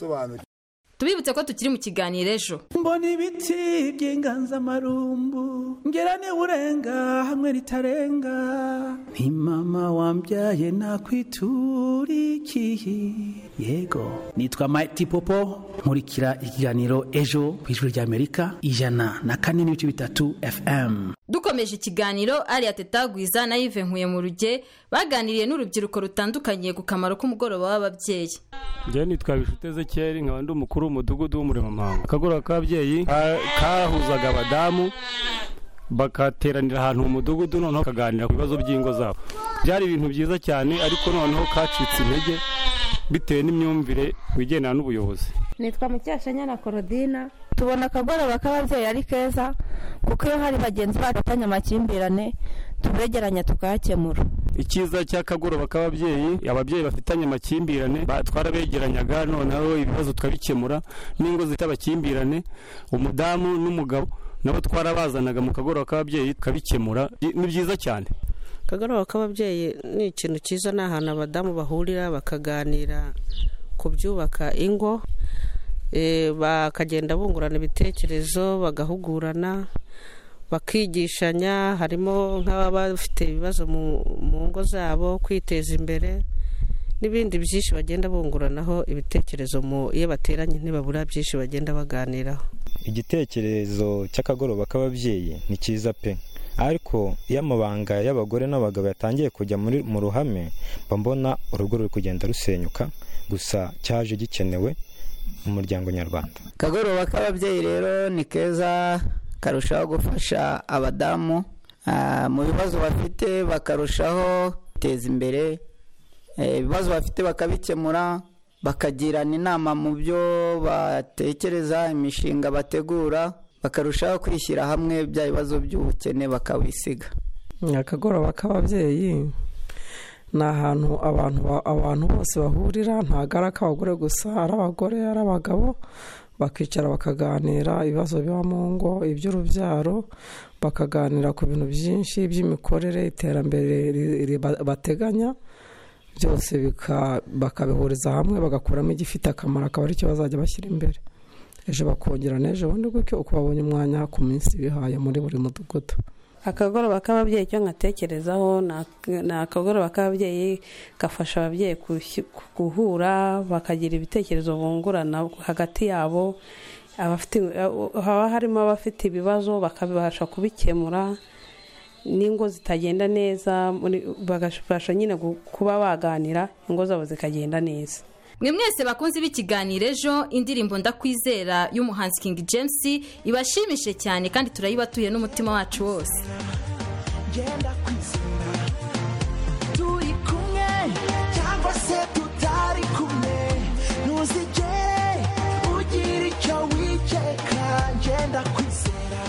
Speaker 6: tubibutse ko tukiri mu kiganiro ejo
Speaker 7: mbona ibiti by'inganzamarumbu ngera n'urenga hamwe ritarenga
Speaker 28: Ni mama wambyaye nakwiturikiye yego nitwa Mighty Popo nkurikira ikiganiro ejo ku ijwi ry'Amerika ijana na kane n'ibice bitatu FM
Speaker 6: dukomeje ikiganiro ariya tetagwiza na yive nkuye mu ruge baganiriye n'urubyiruko rutandukanye ku kamaro k'umugoroba w'ababyeyi
Speaker 4: njyewe nitwa bishute ezekeri nkaba ndi umukuru w'umudugudu w'umuremamanga akagoroba k'ababyeyi ka- kahuzaga abadamu bagateranira ahantu mu mudugudu noneho bakaganira ku bibazo by'ingo zabo byari ibintu byiza cyane ariko noneho kacitse intege bitewe n'imyumvire wigendana n'ubuyobozi
Speaker 3: nitwa mukeshanyana korodina tubona akagoroba k'ababyeyi ari keza kuko iyo hari bagenzi bacu bafitanye amakimbirane tubegeranya tukayakemura
Speaker 4: icyiza cy'akagoroba k'ababyeyi ababyeyi bafitanye amakimbirane ba- twarabegeranyaga noneho ibibazo tukabikemura n'ingo zifite amakimbirane umudamu n'umugabo nabo twarabazanaga mu kagoroba k'ababyeyi tukabikemura I- ni byiza cyane
Speaker 29: akagoroba k'ababyeyi ni ikintu cyiza ni ahantu abadamu bahurira bakaganira ku byubaka ingo eh, bakagenda bungurana ibitekerezo bagahugurana bakigishanya harimo nk'ababa bafite ibibazo mu mu ngo zabo kwiteza imbere n'ibindi byinshi bagenda bunguranaho ibitekerezo mu iyo bateranye ntibabura byinshi bagenda baganiraho
Speaker 30: igitekerezo cy'akagoroba k'ababyeyi ni cyiza pe ariko iyo amabanga y'abagore n'abagabo yatangiye kujya muri mu ruhame mba mbona urugo ruri kugenda rusenyuka gusa cyaje gikenewe mu muryango nyarwanda
Speaker 31: akagoroba k'ababyeyi rero ni keza karushaho gufasha abadamu ah, mu bibazo bafite bakarushaho kwiteza imbere Eh, ibibazo bafite bakabikemura bakagirana inama mu byo batekereza imishinga bategura bakarushaho kwishyira hamwe bya bibazo by'ubukene bakabisiga
Speaker 32: akagoroba k'ababyeyi ni ahantu abantu ba- abantu bose bahurira ntabwo ari ak'abagore gusa ari abagore ari abagabo
Speaker 33: bakicara bakaganira ibibazo biba mu ngo iby'urubyaro bakaganira ku bintu byinshi by'imikorere iterambere ri- ri- ba- bateganya byose bika- bakabihuriza hamwe bagakuramo igifite akamaro akaba aricyo bazajya bashyira imbere ejo bakongera n'ejo bundi gutyo uko babonye umwanya ku minsi bihaye muri buri mudugudu
Speaker 8: akagoroba k'ababyeyi icyo nkatekerezaho ni ak- ni akagoroba k'ababyeyi gafasha ababyeyi gushyi- guhura bakagira ibitekerezo bungurana hagati yabo abafite- haba harimo abafite ibibazo bakabasha kubikemura n'ingo zitagenda neza muri- bagabasha nyine gu- kuba baganira ingo zabo zikagenda neza
Speaker 6: mwe mwese bakunzi b'ikiganiro ejo indirimbo ndakwizera y'umuhanzi King James ibashimishije cyane kandi turayibatuye n'umutima wacu wose
Speaker 19: genda kwizera turi kumwe cyangwa se tutari kumwe ntuzigere ugira icyo wikeka genda kwizera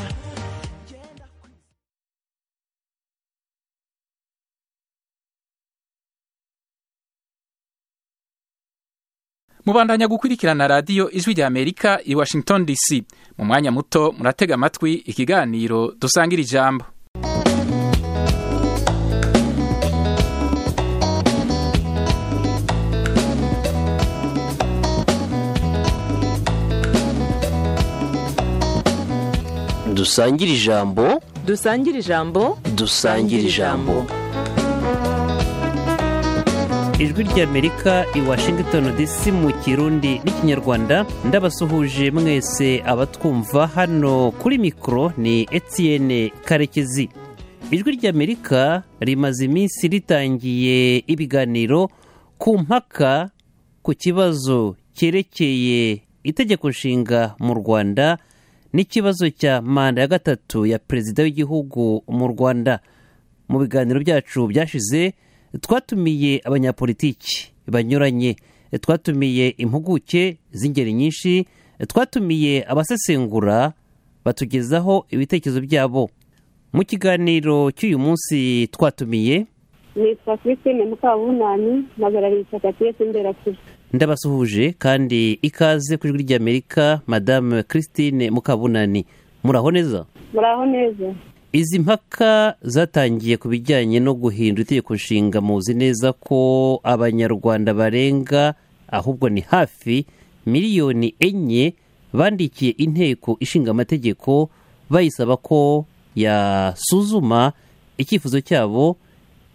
Speaker 9: mubandanya gukurikirana radiyo ijwi rya amerika i washington dc mu mwanya muto muratega amatwi ikiganiro dusangira ijambo
Speaker 10: dusangire ijambo
Speaker 11: dusangire ijambo
Speaker 10: dusangire ijambo
Speaker 18: ijwi ry'amerika i washington dc mu kirundi n'ikinyarwanda ndabasuhuje mwese abatwumva hano kuri mikoro ni etienne karekezi ijwi ry'amerika rimaze iminsi ritangiye ibiganiro ku mpaka ku kibazo cyerekeye itegeko nshinga mu rwanda n'ikibazo cya manda ya gatatu ya perezida w'igihugu mu rwanda mu biganiro byacu byashize twatumiye abanyapolitiki banyuranye twatumiye impuguke z'ingeri nyinshi twatumiye abasesengura batugezaho ibitekerezo byabo mu kiganiro cy'uyu munsi twatumiye
Speaker 17: nitwa christine mukabunani mpagarariye ishyaka piyesi imberakuri
Speaker 18: ndabasuhuje kandi ikaze ku ijwi ry'amerika madame christine mukabunani muraho neza
Speaker 17: muraho neza
Speaker 18: izi mpaka zatangiye ku bijyanye no guhindura itegeko nshinga muzi neza ko abanyarwanda barenga ahubwo ni hafi miliyoni enye bandikiye inteko ishinga amategeko bayisaba ko yasuzuma icyifuzo cyabo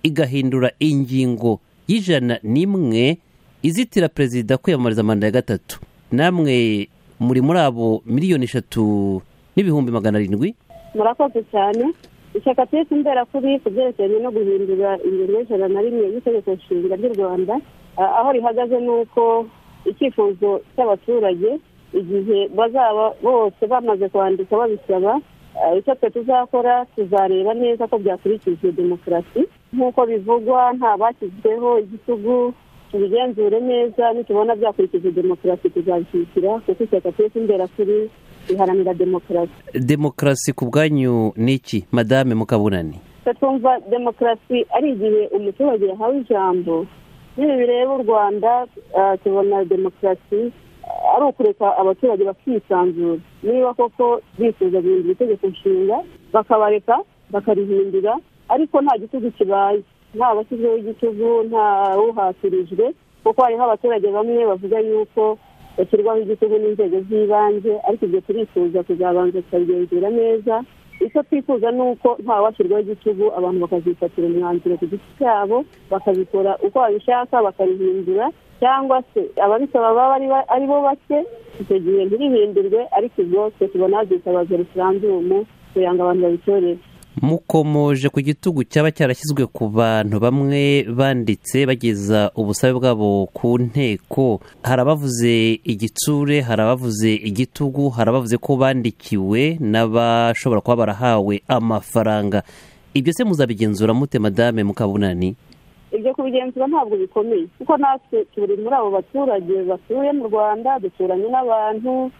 Speaker 18: igahindura ingingo y'ijana n'imwe izitira perezida kwiyamamariza manda ya gatatu namwe muri muri abo miliyoni eshatu n'ibihumbi magana arindwi
Speaker 17: murakoze cyane ishyaka piyesi imberakuri ku byerekeranye no guhindura ingingo y'ijana na rimwe y'itegeko nshinga ry'u rwanda a- aho rihagaze ni uko icyifuzo cy'abaturage igihe bazaba bose bamaze kwandika babisaba a, icyo twe tuzakora tuzareba neza ko byakurikije demokarasi nk'uko bivugwa nta bashyizweho igitugu tubigenzure neza nitubona byakurikije demokarasi tuzabishyigikira kuko ishyaka piyesi imberakuri riharanira demokarasi
Speaker 18: demokarasi ku bwanyu ni iki madame mukabunani
Speaker 17: twe twumva demokarasi ari igihe umuturage yahawe ijambo n'ibi bireba u rwanda ah, tubona demokarasi ah, ari ukureka abaturage bakisanzura niba koko bifuza guhindura itegeko nshinga bakabareka bakarihindura ariko nta gitugu kibaye nta bashyizweho igitugu nta uhatirijwe kuko hariho abaturage bamwe bavuga yuko bashyirwaho igitugu n'inzego z'ibanze ariko ibyo turifuza kuzabanza tukabigenzura neza icyo twifuza ni uko ntawashyirwaho igitugu abantu bakazifatira umwanzuro ku giti cyabo bakabikora uko babishaka bakarihindura cyangwa se ababisaba baba ari ba- ari bo bake icyo gihe ntirihindurwe ariko ibyo twe tubona hazitabaza referandumu kugira ngo abantu babitorere
Speaker 18: mukomoje ku gitugu cyaba cyarashyizwe ku bantu bamwe banditse bageza ubusabe bwabo ku nteko hari abavuze igitsure hari abavuze igitugu hari abavuze ko bandikiwe n'abashobora kuba barahawe amafaranga ibyo se muzabigenzura mute madame mukabunani
Speaker 17: ibyo kubigenzura ntabwo bikomeye kuko natwe turi muri abo baturage batuye mu rwanda duturanye n'abantu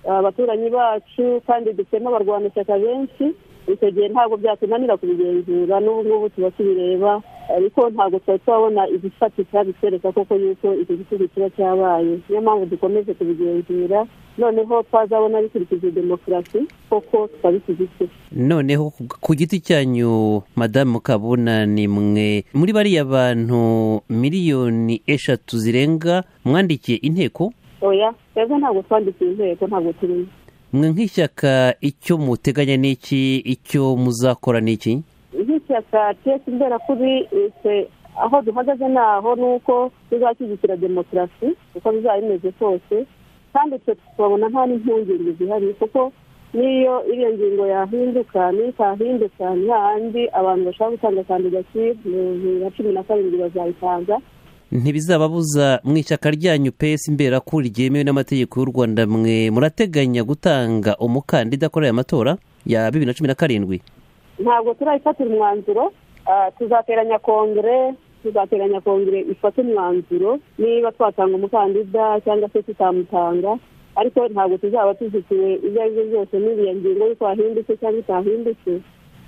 Speaker 17: abaturanyi bacu kandi dufitemo abarwanashyaka benshi icyo gihe ntabwo byatunanira kubigenzura n'ubu ngubu tuba tubireba ariko ntabwo twari twabona igifatika bitwereka koko yuko icyo gisubizo kiba cyabaye niyo mpamvu dukomeje kubigenzura noneho twazabona bikurikije demokarasi koko twabikigize
Speaker 18: noneho ku giti cyanyu madamu kabuna ni mwe muri bariya bantu miliyoni eshatu zirenga mwandikiye inteko
Speaker 17: oya twebwe ntabwo twandikiye inteko ntabwo turimo
Speaker 18: mwe nk'ishyaka icyo muteganya ni iki icyo muzakora ni iki
Speaker 17: nk'ishyaka tesi mbera kuri ese aho duhagaze ni aho ni uko tuzashyigikira demokarasi uko bizaba bimeze kose kandi twe twabona nta n'impungenge zihari kuko n'iyo iriya ngingo yahinduka n'itahinduka ni hahandi abantu bashobora gutanga kandidatire mu bibiri na cumi na karindwi bazayitanga
Speaker 18: ntibizababuza mu ishyaka ryanyu pesi mbera ko ryemewe n'amategeko y'u rwanda mwe murateganya gutanga umukandida kuri aya matora ya bibiri na cumi na karindwi
Speaker 17: ntabwo turayifatira umwanzuro ah, tuzateranya kongere tuzateranya kongere ifate umwanzuro niba twatanga umukandida cyangwa se tutamutanga ariko ntabwo tuzaba tuzitiwe ibyo ari byo byose n'iriya ngingo y'uko yahindutse cyangwa itahindutse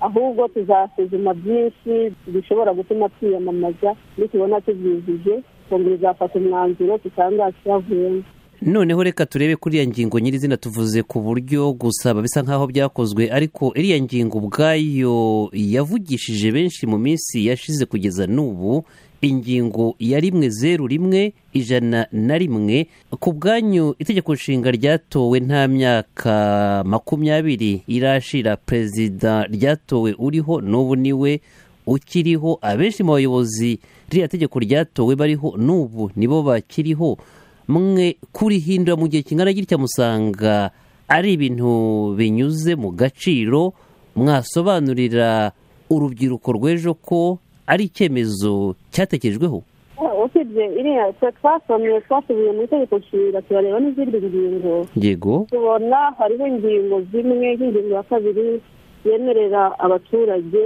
Speaker 17: ahubwo tuzasuzuma byinshi bishobora gutuma twiyamamaza nitubona tubyujuje kongere izafata umwanzuro tutangaza icyavuyemo
Speaker 18: noneho reka turebe kuri iriya ngingo nyirizina tuvuze ku buryo gusaba bisa nk'aho byakozwe ariko iriya ngingo ubwayo yavugishije benshi mu minsi yashize kugeza n'ubu ingingo ya rimwe zeru rimwe ijana na rimwe ku bwanyu itegeko nshinga ryatowe nta myaka makumyabiri irashira perezida ryatowe uriho n'ubu niwe ukiriho abenshi mu bayobozi ririya tegeko ryatowe bariho n'ubu nibo bakiriho mwe kurihindura mu gihe kingana gitya musanga ari ibintu binyuze mu gaciro mwasobanurira urubyiruko rw'ejo ko ari icyemezo cyatekerejweho
Speaker 17: usibye iriya twe twasomye twasubiye mu itegeko nshinga turareba n'izindi ngingo
Speaker 18: yego
Speaker 17: tubona hariho ingingo zimwe nk'ingingo ya kabiri yemerera abaturage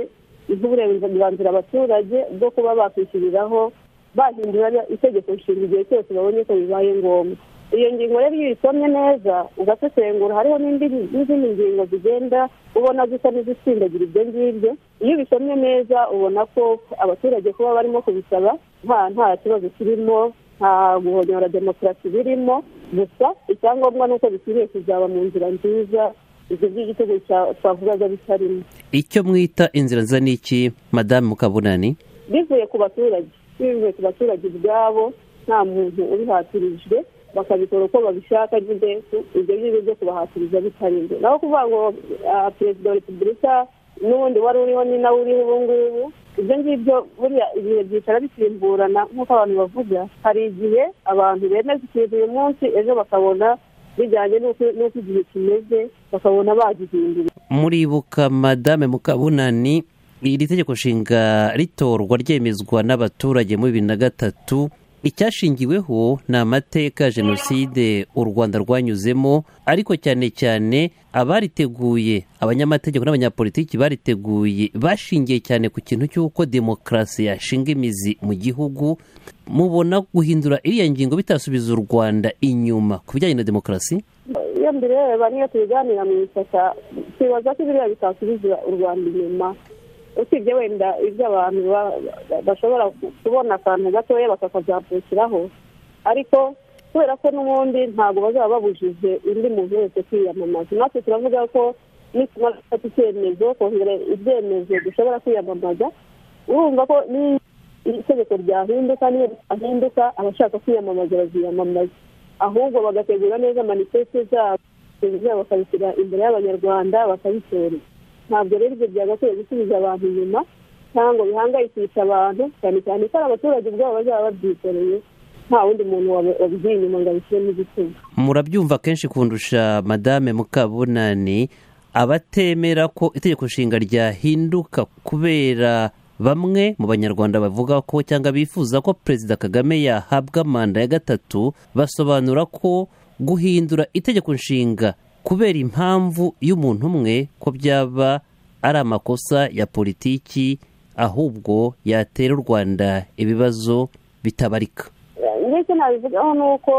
Speaker 17: iha uburenganzira abaturage bwo kuba bakwishyuriraho bahindura itegeko nshinga igihe cyose babonye ko bibaye ngombwa iyo ngingo rero iyo uyisomye neza ugasesengura hariho n'indi n'izindi ngingo zigenda ubona zisa n'izisindagira ibyo ngibyo iyo ubisomye neza ubona ko abaturage kuba barimo kubisaba nta nta kibazo kirimo nta guhonyora demokarasi birimo gusa icyangombwa ni uko bikwiriye kuzaba mu nzira nziza ibyo by'igitego twavugaga bitarimo
Speaker 18: icyo mwita inzira nziza ni iki madamu kabunani
Speaker 17: bivuye ku baturage bivuye ku baturage ubwabo nta muntu ubihatirijwe bakabikora uko babishaka nyine ibyo ngibyo byo kubahatiriza bitarinze naho kuvuga ngo ah, perezida wa repubulika n'ubundi wari uriho ni nawe uriho ubu ngubu ibyo ngibyo buriya ibihe byicara bisimburana nk'uko abantu bavuga hari igihe abantu bemeza ikintu uyu munsi ejo bakabona bijyanye n'uko n'uko igihe kimeze bakabona bagihindura
Speaker 18: muribuka madame mukabunani iri tegeko nshinga ritorwa ryemezwa n'abaturage muri bibiri na gatatu icyashingiweho ni amateka ya jenoside u rwanda rwanyuzemo ariko cyane cyane abariteguye abanyamategeko n'abanyapolitiki bariteguye bashingiye cyane ku kintu cy'uko demokarasi yashinga imizi mu gihugu mubona guhindura iriya ngingo bitasubiza u rwanda inyuma ku bijyanye na demokarasi
Speaker 17: iyo mbireba niyo tubiganira mu ishyaka twibaza ko biriya bitasubiza u rwanda inyuma usibye wenda ibyo abantu bashobora kubona akantu gatoya bakakazabyukiraho ariko kubera ko n'ubundi ntabwo bazaba babujije undi muntu wese kwiyamamaza natwe turavuga ko nitumara gufata icyemezo kongere ibyemezo dushobora kwiyamamaza urumva ko itegeko ryahinduka niyo ryahinduka abashaka kwiyamamaza baziyamamaza ahubwo bagategura neza manifeste zabo bakabishyira imbere y'abanyarwanda bakabitora ntabwo rero ibyo byagakwiye gusubiza abantu inyuma cyangwa bihangayikisha abantu cyane cyane ko ari abaturage ubwabo bazaba babyikoreye nta wundi muntu wabigiye inyuma ngo abishyiremo igitsina
Speaker 18: murabyumva kenshi kundusha madame mukabunani abatemera ko itegeko nshinga ryahinduka kubera bamwe mu banyarwanda bavuga ko cyangwa bifuza ko perezida kagame yahabwa manda ya gatatu basobanura ko guhindura itegeko nshinga kubera impamvu y'umuntu umwe ko byaba ari amakosa ya politiki ahubwo yatera u rwanda ibibazo bitabarika
Speaker 17: ndetse nabivugaho ni uko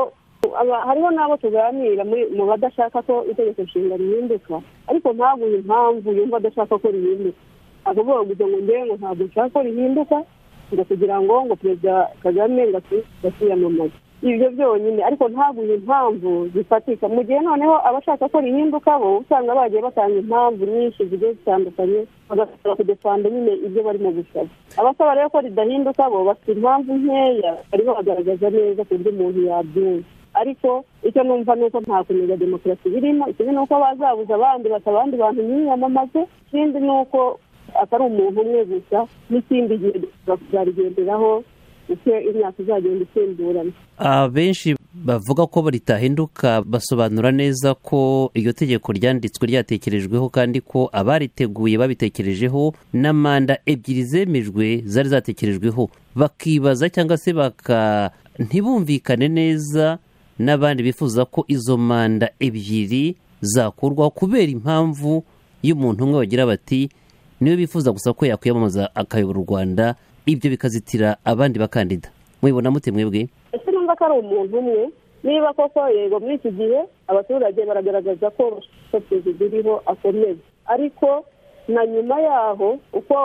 Speaker 17: aba- hariho n'abo tuganira muri- mu badashaka ko itegeko nshinga rihinduka ariko ntaguhe impamvu yumva adashaka ko rihinduka akavuga gusa ngo ngewe ngo ntabwo nshaka ko rihinduka ngo kugira ngo ngo perezida kagame ngo asu- ngo asiyamamaze ibyo byonyine ariko ntaguye impamvu zifatika mu gihe noneho abashaka ko rihinduka bo usanga bagiye batanga impamvu nyinshi zigiye zitandukanye bagasaba kudefanda nyine ibyo barimo gusaba abasaba rero ko ridahinduka bo bafite impamvu nkeya barimo bagaragaza neza ku buryo umuntu yabyumva ariko icyo numva ni uko nta kumenya demokarasi birimo ikindi ni uko bazabuza abandi bata abandi bantu ntiyamamaze ikindi ni uko atari umuntu umwe gusa n'ikindi gihe kuzarigenderaho uko imyaka izagenda isimburana
Speaker 18: abenshi bavuga ko ritahinduka basobanura neza ko iryo tegeko ryanditswe ryatekerejweho kandi ko abariteguye babitekerejeho na manda ebyiri zemejwe zari zatekerejweho bakibaza cyangwa se baka ntibumvikane neza n'abandi bifuza ko izo manda ebyiri zakurwaho kubera impamvu y'umuntu umwe bagira bati niwe bifuza gusa ko yakwiyamamaza akayobora u rwanda ibyo bikazitira abandi bakandida mubibona mute mwebwe
Speaker 17: ese numva ko ari umuntu umwe niba koko yego muri iki gihe abaturage baragaragaza ko bashaka ko perezida uriho akomeza ariko na nyuma yaho uko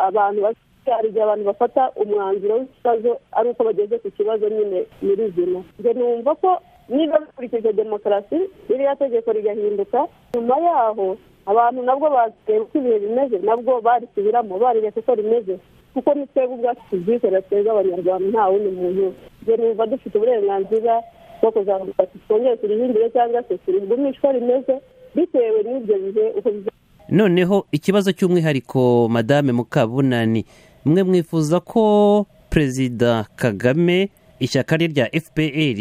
Speaker 17: abantu bas- hari igihe abantu bafata umwanzuro w'ikibazo ari uko bageze ku kibazo nyine nyirizina njye numva ko niba bikurikije demokarasi ririya tegeko rigahinduka nyuma yaho abantu nabwo bazireba uko ibihe bimeze nabwo barisubiramo barireka uko rimeze kuko ni twebwe ubwacu tubyikorera twebwe abanyarwanda nta wundi muntu njye numva dufite uburenganzira bwo kuzamuka twongere turihindure cyangwa se turigumishe uko rimeze bitewe n'ibyo bihe uko biza
Speaker 18: noneho ikibazo cy'umwihariko madame mukabunani mwe mwifuza ko perezida kagame ishyaka rye rya fpr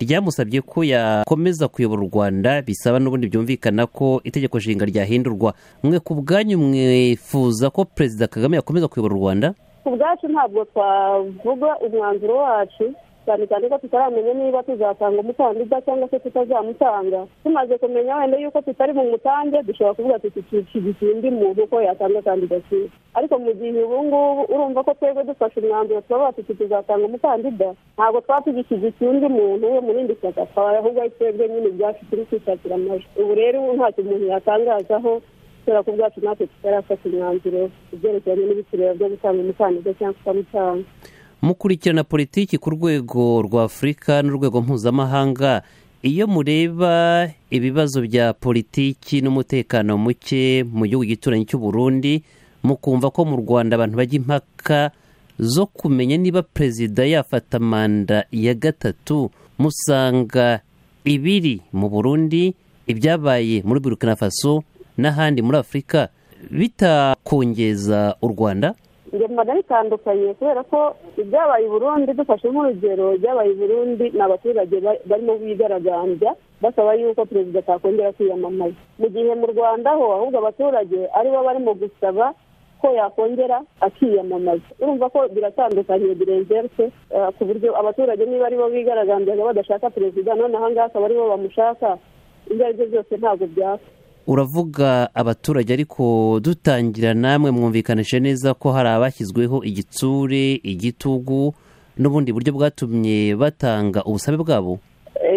Speaker 18: ryamusabye ko yakomeza kuyobora u rwanda bisaba n'ubundi byumvikana ko itegeko nshinga ryahindurwa mwe ku bwanyu mwifuza ko perezida kagame yakomeza kuyobora u rwanda
Speaker 17: ku bwacu ntabwo twavuga umwanzuro wacu cyane cyane ko tutaramenya niba tuzatanga umukandida cyangwa se tutazamutanga tumaze kumenya wenda yuko tutari mu mutange dushobora kuvuga tuti dushyigikiye undi muntu uko yatanga kandidatire ariko mu gihe ubu ngubu urumva ko twebwe dufashe umwanzuro tuba tuti tuzatanga umukandida ntabwo twaba tugishyigikiye undi muntu wo mu rindi shyaka twaba ahubwo ari twebwe nyine ibyacu turi kwishakira amajwi ubu rero ntacyo umuntu yatangazaho kubera ko ubwacu natwe tutarafata umwanzuro ibyerekeranye n'ibitureba byo gutanga umukandida cyangwa tutamutanga
Speaker 18: mukurikirana politiki ku rwego rwa afurika n'urwego mpuzamahanga iyo mureba ibibazo bya politiki n'umutekano muke mu gihugu gituranyi cy'u Burundi mukumva ko mu rwanda abantu bajya impaka zo kumenya niba perezida yafata manda ya gatatu musanga ibiri mu burundi ibyabaye muri burkina faso n'ahandi muri afurika bitakongeza u rwanda
Speaker 17: njye mbona bitandukanye kubera ko ibyabaye i burundi dufashe nk'urugero ibyabaye i burundi ni abaturage ba- barimo bigaragambya basaba yuko perezida atakongera kwiyamamaza mu gihe mu rwanda ho ahubwo abaturage aribo barimo gusaba ko yakongera akiyamamaza urumva ko biratandukanye birengerse eh, ku buryo abaturage niba aribo bigaragambyaga badashaka perezida none aha ngaha akaba aribo bamushaka ibyo ari byo byose ntabwo byaka
Speaker 18: uravuga abaturage ariko dutangira namwe mwumvikanishe neza ko hari abashyizweho igitsure igitugu n'ubundi buryo bwatumye batanga ubusabe bwabo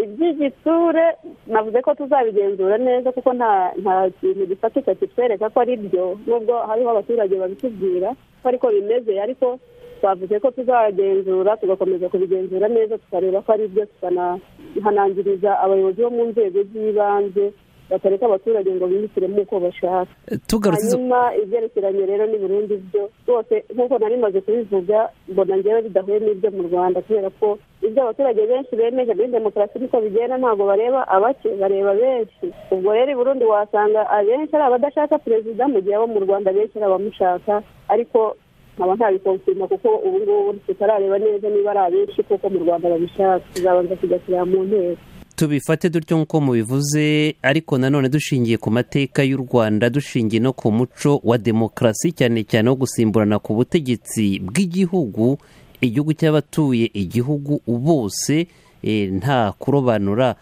Speaker 17: iby'igitsure navuze ko tuzabigenzura neza kuko nta nta kintu gifatika kitwereka ko ari byo nubwo hariho abaturage babitubwira ko ariko bimeze ariko twavuze ko tuzagenzura tugakomeza kubigenzura neza tukareba ko ari byo tukanahanangiriza abayobozi bo mu nzego z'ibanze batareka abaturage ngo bihitiremo uko bashaka
Speaker 18: Tugarutse izo-
Speaker 17: hanyuma ibyerekeranye rero ni burundu byo rwose nk'uko nari maze kubivuga mbona ngewe bidahuye n'ibyo mu rwanda kubera ko ibyo abaturage benshi bemeje muri demokarasi niko bigenda ntabwo bareba abake bareba benshi ubwo rero i burundi wasanga abenshi ari abadashaka perezida mu gihe abo mu rwanda benshi ari abamushaka ariko nkaba ntabikonfirma kuko ubu ngubu tutarareba neza niba ari abenshi kuko mu rwanda babishaka tuzabanza kujya kureba mu nteko
Speaker 18: tubifate dutyo nk'uko mubivuze ariko nanone dushingiye ku mateka y'u rwanda dushingiye no ku muco wa demokarasi cyane cyane wo gusimburana ku butegetsi bw'igihugu igihugu cy'abatuye igihugu bose eh, nta kurobanura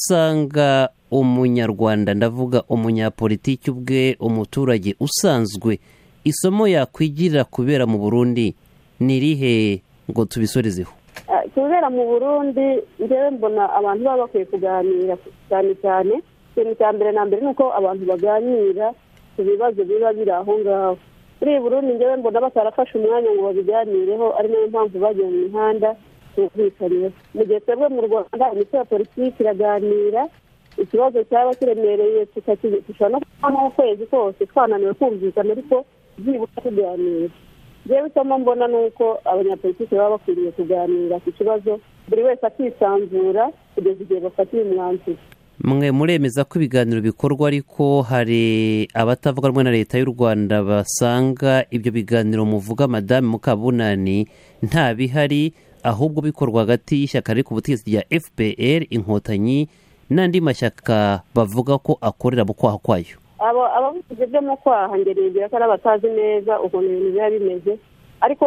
Speaker 18: musanga umunyarwanda ndavuga umunyapolitiki ubwe umuturage usanzwe isomo yakwigirira kubera mu burundi ni irihe ngo tubisorezeho
Speaker 17: Ah, kubera mu burundi njyewe mbona abantu baba bakwiye kuganira cyane cyane ikintu cya mbere na mbere ni uko abantu baganira ku bibazo biba biri aho ngaho muri burundi njyewe mbona batarafashe umwanya ngo babiganireho ari nayo mpamvu bagiye mu mihanda tukumvikaniyeho mu gihe twebwe mu rwanda imitwe ya politiki iraganira ikibazo cyaba kiremereye tushobora no kubona ukwezi kose twananiwe kumvikana ariko byibura tuganira njyewe isomo mbona ni uko abanyapolitiki baba bakwiriye kuganira ku kibazo buri wese akisanzura kugeza igihe bafatiye umwanzuro
Speaker 18: mwe muremeza ko ibiganiro bikorwa ariko hari abatavuga rumwe na leta y'u rwanda basanga ibyo biganiro muvuga madamu mukabunani nta bihari ahubwo bikorwa hagati y'ishyaka riri ku butegetsi rya fpr inkotanyi n'andi mashyaka bavuga ko akorera mu kwaha kwayo
Speaker 17: abo abavuzi byo mu kwaha ngerengera ko ari abatazi neza ukuntu ibintu biba bimeze ariko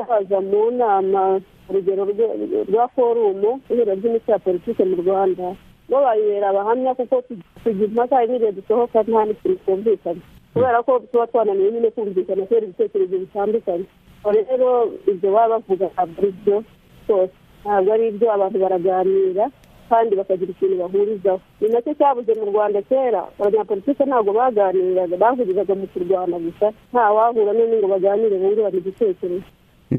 Speaker 17: haza mu nama urugero rwe- rwa forumu ihuriro ry'imitwe ya politiki mu rwanda bo bayibera abahamya kuko tugira impaka hari n'igihe dusohoka nta n'ikintu twumvikana kubera ko tuba twananiwe nyine kumvikana kubera ibitekerezo bitandukanye Ubwo rero ibyo baba bavuga ntabwo ari byo rwose ntabwo ari ibyo abantu baraganira kandi bakagira ikintu bahurizaho ni nacyo cyabuze mu rwanda kera abanyapolitike ntabwo baganiraga bahuriraga mu kurwana gusa nta wahura n'undi ngo baganire bungurane igitekerezo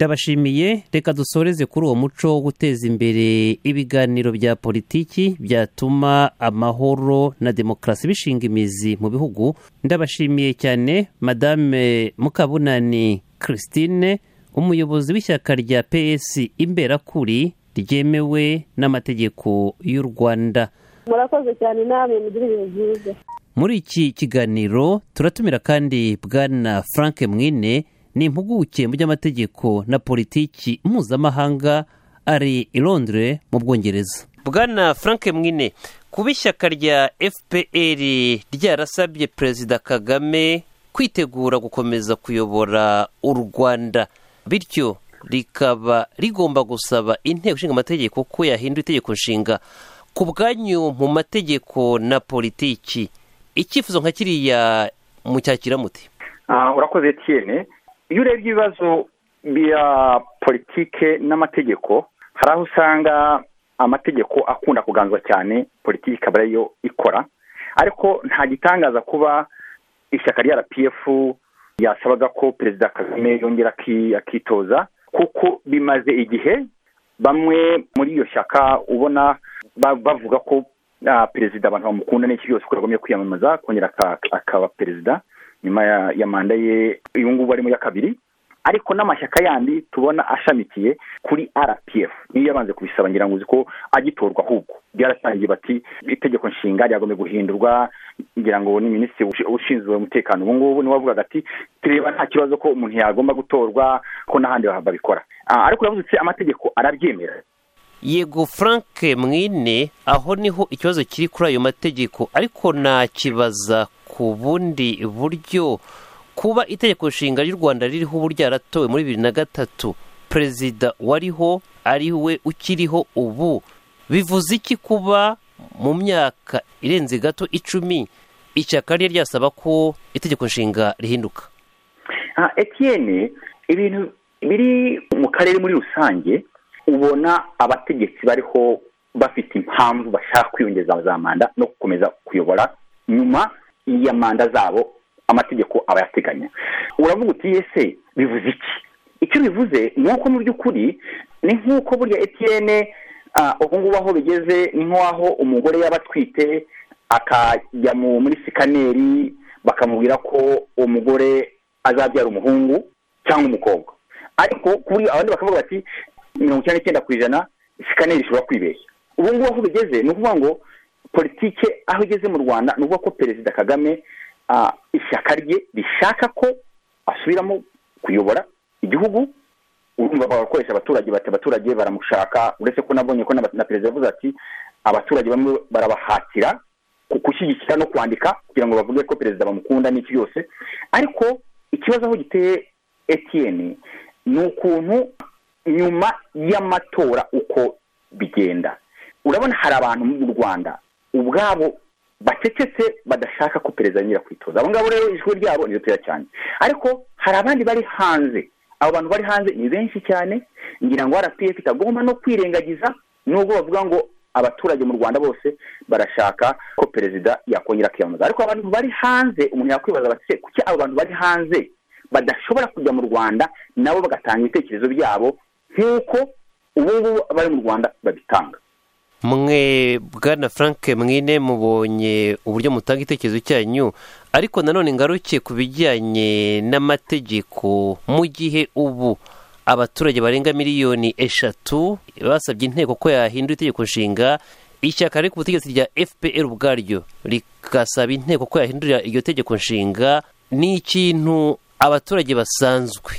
Speaker 18: ndabashimiye reka dusoreze kuri uwo muco wo guteza imbere ibiganiro bya politiki byatuma amahoro na demokarasi bishinga imizi mu bihugu ndabashimiye cyane madame mukabunani christine umuyobozi w'ishyaka rya ps imberakuri ryemewe n'amategeko y'u rwanda
Speaker 17: murakoze cyane namwe mugira ibihe byiza
Speaker 18: muri iki kiganiro turatumira kandi bwana frank mwine ni impuguke mu by'amategeko na politiki mpuzamahanga ari i londres mu bwongereza
Speaker 5: bwana frank mwine kuba ishyaka rya fpr ryarasabye perezida kagame kwitegura gukomeza kuyobora u rwanda bityo rikaba rigomba gusaba inteko ishinga amategeko ko yahindura itegeko nshinga ku bwanyu mu mategeko na politiki icyifuzo nka kiriya mucyakira muti
Speaker 33: Ah, urakoze etienne iyo urebye ibibazo bya politike n'amategeko hari aho usanga amategeko akunda kuganzwa cyane politiki ikaba ariyo ikora ariko nta gitangaza kuba ishyaka rya rpf yasabaga ko perezida kagame yongera aki- akitoza kuko bimaze igihe bamwe muri iyo shyaka ubona ba- bavuga ko ah, perezida abantu bamukunda n'iki byose ko yagombye kwiyamamaza kongera aka- akaba perezida nyuma ya, ya manda ye uyu ngubu arimo ya kabiri ariko n'amashyaka yandi tubona ashamikiye kuri rpf niyo yabanje kubisaba ngira ngo uzi ko agitorwa ahubwo byarasangiye bati itegeko nshinga ryagombye guhindurwa ngira ngo ni minisitiri ushi- ushinzwe umutekano ubu ngubu niwe wavugaga ati tureba nta kibazo ko umuntu yagomba gutorwa ko n'ahandi babikora Ah, ariko uravuze uti amategeko arabyemera
Speaker 5: yego frank mwine aho niho ikibazo kiri kuri ayo mategeko ariko nakibaza ku bundi buryo kuba itegeko nshinga ry'u rwanda ririho ubu ryaratowe muri bibiri na gatatu perezida wariho ari we ukiriho ubu bivuze iki kuba mu myaka irenze gato icumi ishyaka rye ryasaba ko itegeko nshinga rihinduka
Speaker 33: Ah, Etienne ibintu biri mu karere muri rusange ubona abategetsi bariho bafite impamvu bashaka kwiyongeza za manda no gukomeza kuyobora nyuma ya manda zabo amategeko aba yateganya uravuga uti ese bivuze iki icyo bivuze ni uko mu by'ukuri ni nk'uko burya Etienne ah, ubu ngubu aho bigeze ni nk'aho umugore yaba atwite akajya mu- muri sikaneri bakamubwira ko umugore azabyara umuhungu cyangwa umukobwa ariko kuri abandi bakavuga bati mirongo icyenda n'icyenda ku ijana sikaneri ishobora kwibeshya ubu ngubu aho bigeze ni ukuvuga ngo politike aho igeze mu rwanda ni ukuvuga ko perezida kagame ah, ishyaka rye rishaka ko asubiramo kuyobora igihugu urumva bagakoresha abaturage bati abaturage baramushaka uretse ko nabonye ko n'aba- na perezida yavuze ati abaturage bamwe barabahatira ku- gushyigikira no kwandika kugira ngo bavuge ko perezida bamukunda n'iki byose ariko ikibazo aho giteye etiyeni ni ukuntu nyuma y'amatora uko bigenda urabona hari abantu mu rwanda ubwabo bacecetse badashaka ko perezida yongera kwitoza abo ngabo rero ijwi ryabo ni ritoya cyane ariko hari abandi bari hanze abo bantu bari hanze ni benshi cyane ngira ngo rpf itagomba no kwirengagiza nubwo bavuga ngo abaturage mu rwanda bose barashaka ko perezida yakongera kwiyamamaza ariko abantu bari hanze umuntu yakwibaza bati "Se, kuki abo bantu bari hanze badashobora kujya mu rwanda nabo bagatanga ibitekerezo byabo nk'uko ubu ngubu abari mu rwanda babitanga
Speaker 18: mwe bwana frank mwine mubonye uburyo mutanga igitekerezo cyanyu ariko nanone ngaruke ku bijyanye n'amategeko mu gihe ubu abaturage barenga miliyoni eshatu basabye inteko ko yahindura itegeko nshinga ishyaka riri ku butegetsi rya fpr ubwaryo rigasaba inteko ko yahindurira iryo tegeko nshinga ni ikintu abaturage basanzwe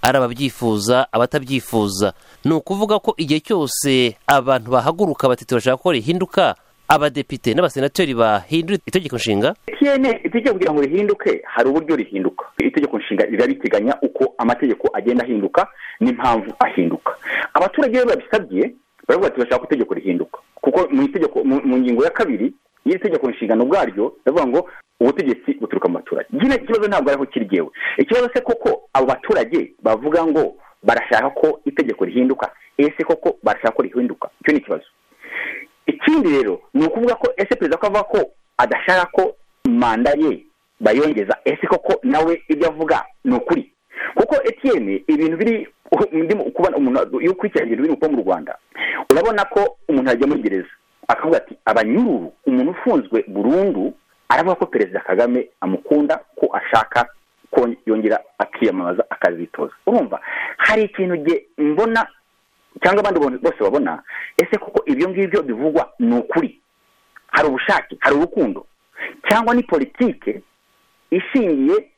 Speaker 18: ari ababyifuza abatabyifuza ni ukuvuga ko igihe cyose abantu bahaguruka bati turashaka ko rihinduka abadepite n'abasenateri bahindura itegeko nshinga
Speaker 33: tiyene itegeko kugira ngo rihinduke hari uburyo rihinduka itegeko nshinga rirabiteganya uko amategeko agenda ahinduka n'impamvu ahinduka abaturage iyo babisabye baravuga ati bashaka ko itegeko rihinduka kuko mu itegeko mu ngingo ya kabiri y'iri tegeko nshingano ubwaryo baravuga ngo ubutegetsi buturuka mu baturage nyine ikibazo ntabwo ariho kiryewe ikibazo se koko abo baturage bavuga ngo barashaka ko itegeko rihinduka ese koko barashaka ko rihinduka icyo ni ikibazo ikindi rero ni ukuvuga ko ese perezida ko avuga ko adashaka ko manda ye bayongeza ese koko nawe ibyo avuga ni ukuri kuko etiyene ibintu biri kubona umuntu iyo ukurikiranye ibintu biri mu rwanda urabona ko umuntu yajya muri gereza akavuga ati abanyururu umuntu ufunzwe burundu aravuga ko perezida kagame amukunda ko ashaka ko yongera akiyamamaza akazitoza urumva hari ikintu mbona cyangwa abandi bose babona ese koko ibyo ngibyo bivugwa ni ukuri hari ubushake hari urukundo cyangwa ni politike ishingiye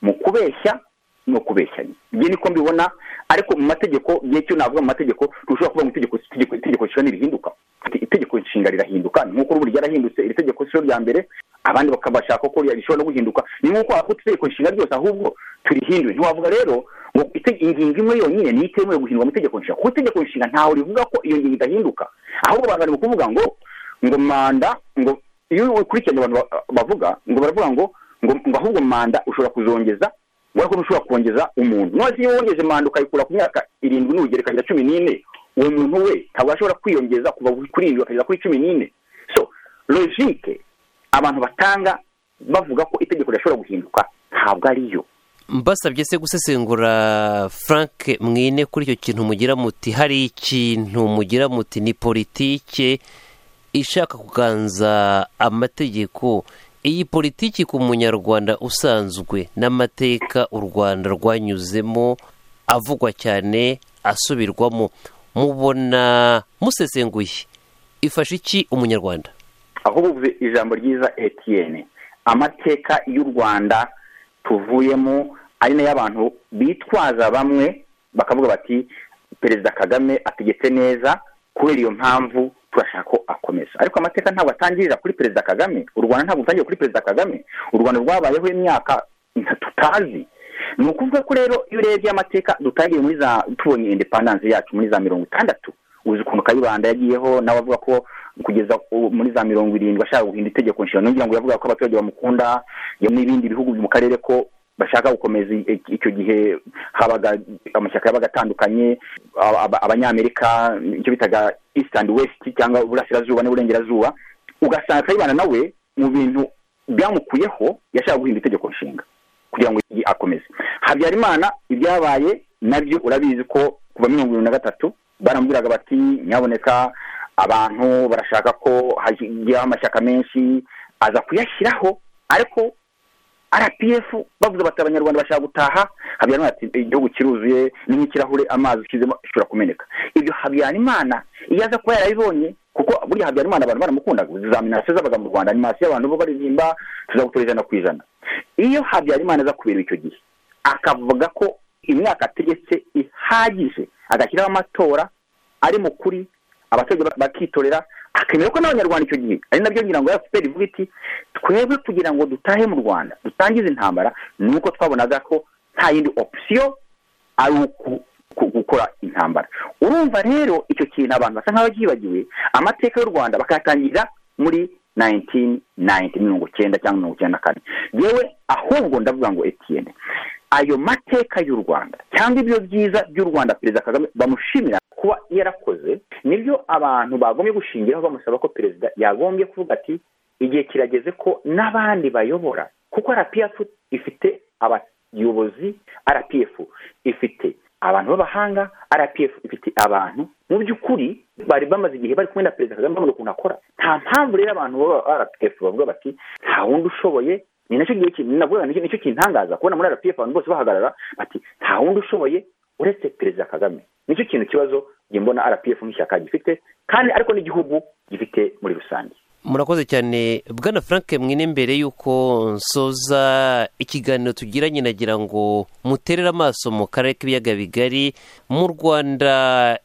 Speaker 33: mu kubeshya no kubeshyanya ibyo niko mbibona ariko mu mategeko igihe cyo navuga mu mategeko rushobora kuba mu itegeko itegeko nshinga ntirihinduka itegeko nshinga rirahinduka ni nk'uko ubu ryarahindutse iri tegeko si ryo rya mbere abandi bakabashaka ko rishobora no guhinduka ni nk'uko wakuta itegeko nshinga ryose ahubwo turihinduye ntiwavuga rero ngo ingingo imwe yonyine niyo itemewe guhindurwa mu itegeko nshinga kuko itegeko nshinga ntawe rivuga ko iyo ngingo idahinduka ahubwo abantu bari kuvuga ngo ngo manda ngo iyo ukurikiranye abantu bavuga ngo baravuga ngo ngo ahubwo manda ushobora kuzongeza ubona ko ushobora kongeza umuntu none iyo wongeje manda ukayikura ku myaka irindwi n'ubugerekanya cumi n'ine uwo muntu we ntabwo ashobora kwiyongeza kuva kuri irindwi akagera kuri cumi n'ine so logike abantu batanga bavuga ko itegeko ridashobora guhinduka ntabwo ariyo
Speaker 18: mbasabye se gusesengura frank mwine kuri icyo kintu mugira muti hari ikintu mugira muti ni politike ishaka kuganza amategeko iyi politiki ku munyarwanda usanzwe n'amateka u rwanda rwanyuzemo avugwa cyane asubirwamo mubona musesenguye ifasha iki umunyarwanda
Speaker 33: aho buvuze ijambo ryiza etiyene amateka y'u rwanda tuvuyemo ari nayo abantu bitwaza bamwe bakavuga bati perezida kagame ategetse neza kubera iyo mpamvu turashaka ko akomeza ariko amateka ntabwo atangirira kuri perezida kagame u rwanda ntabwo rutangirira kuri perezida kagame u rwanda rwabayeho imyaka tutazi ni ukuvuga ko rero iyo urebye amateka dutangiye muri za tubonye indepandanse yacu muri za mirongo itandatu uzi ukuntu kayibanda yagiyeho nawe avuga ko kugeza muri za mirongo irindwi ashaka guhinda itegeko nshinga nongera ngo yavuga ko abaturage bamukunda n'ibindi bihugu mu karere ko bashaka gukomeza icyo gihe habaga amashyaka yabaga atandukanye abanyamerika icyo bitaga east and west cyangwa uburasirazuba n'uburengerazuba ugasanga kayibanda nawe mu bintu byamukuyeho yashaka guhinda itegeko nshinga kugira ngo akomeze habyarimana ibyabaye nabyo urabizi ko kuva mirongo irindwi na gatatu baramubwiraga bati nyaboneka abantu barashaka ko hajyaho amashyaka menshi aza kuyashyiraho ariko rpf bavuze bati abanyarwanda bashaka gutaha habyarimana ati igihugu kiruzuye ni nk'ikirahure amazi ushyizemo ashobora kumeneka ibyo habyarimana iyo aza kuba yarabibonye kuko burya habyarimana abantu baramukundaga izaminasiyo zabaga mu rwanda animasiyo y'abantu bo baririmba tuzagutora ijana ku ijana iyo habyarimana aza kubera icyo gihe akavuga ko imyaka ategetse ihagije agashyiraho amatora ari mu kuri abaturage bakitorera akemera ko n'abanyarwanda icyo gihe ari nabyo ngira ngo efuperi ivuga iti twebwe kugira ngo dutahe mu rwanda dutangize intambara ni uko twabonaga ko nta yindi opsiyo ari gukora intambara urumva rero icyo kintu abantu basa nk'aho byibagiwe amateka y'u rwanda bakayatangirira muri nayintini nayinti mirongo icyenda cyangwa mirongo icyenda na kane yewe ahubwo ndavuga ngo etiyene ayo mateka y'u rwanda cyangwa ibyo byiza by'u rwanda perezida kagame bamushimira kuba yarakoze nibyo abantu bagombye gushingiraho bamusaba ko perezida yagombye kuvuga ati igihe kirageze ko n'abandi bayobora kuko arapiyafu ifite ubuyobozi rpf ifite abantu b'abahanga rpf ifite abantu mu by'ukuri bari bamaze igihe bari kumwe na perezida kagame bamuha ukuntu akora nta mpamvu rero abantu baba rpf bavuga bati nta wundi ushoboye ni nacyo gihe kintu navuga nicyo nicyo kintangaza kubona muri rpf abantu bose bahagarara bati nta wundi ushoboye uretse perezida kagame nicyo kintu kibazo njye mbona rpf nk'ishyaka gifite kandi ariko n'igihugu gifite muri rusange
Speaker 18: murakoze cyane bwana frank mwine mbere y'uko nsoza ikiganiro tugiranye nagira ngo muterere amaso mu karere k'ibiyaga bigari mu rwanda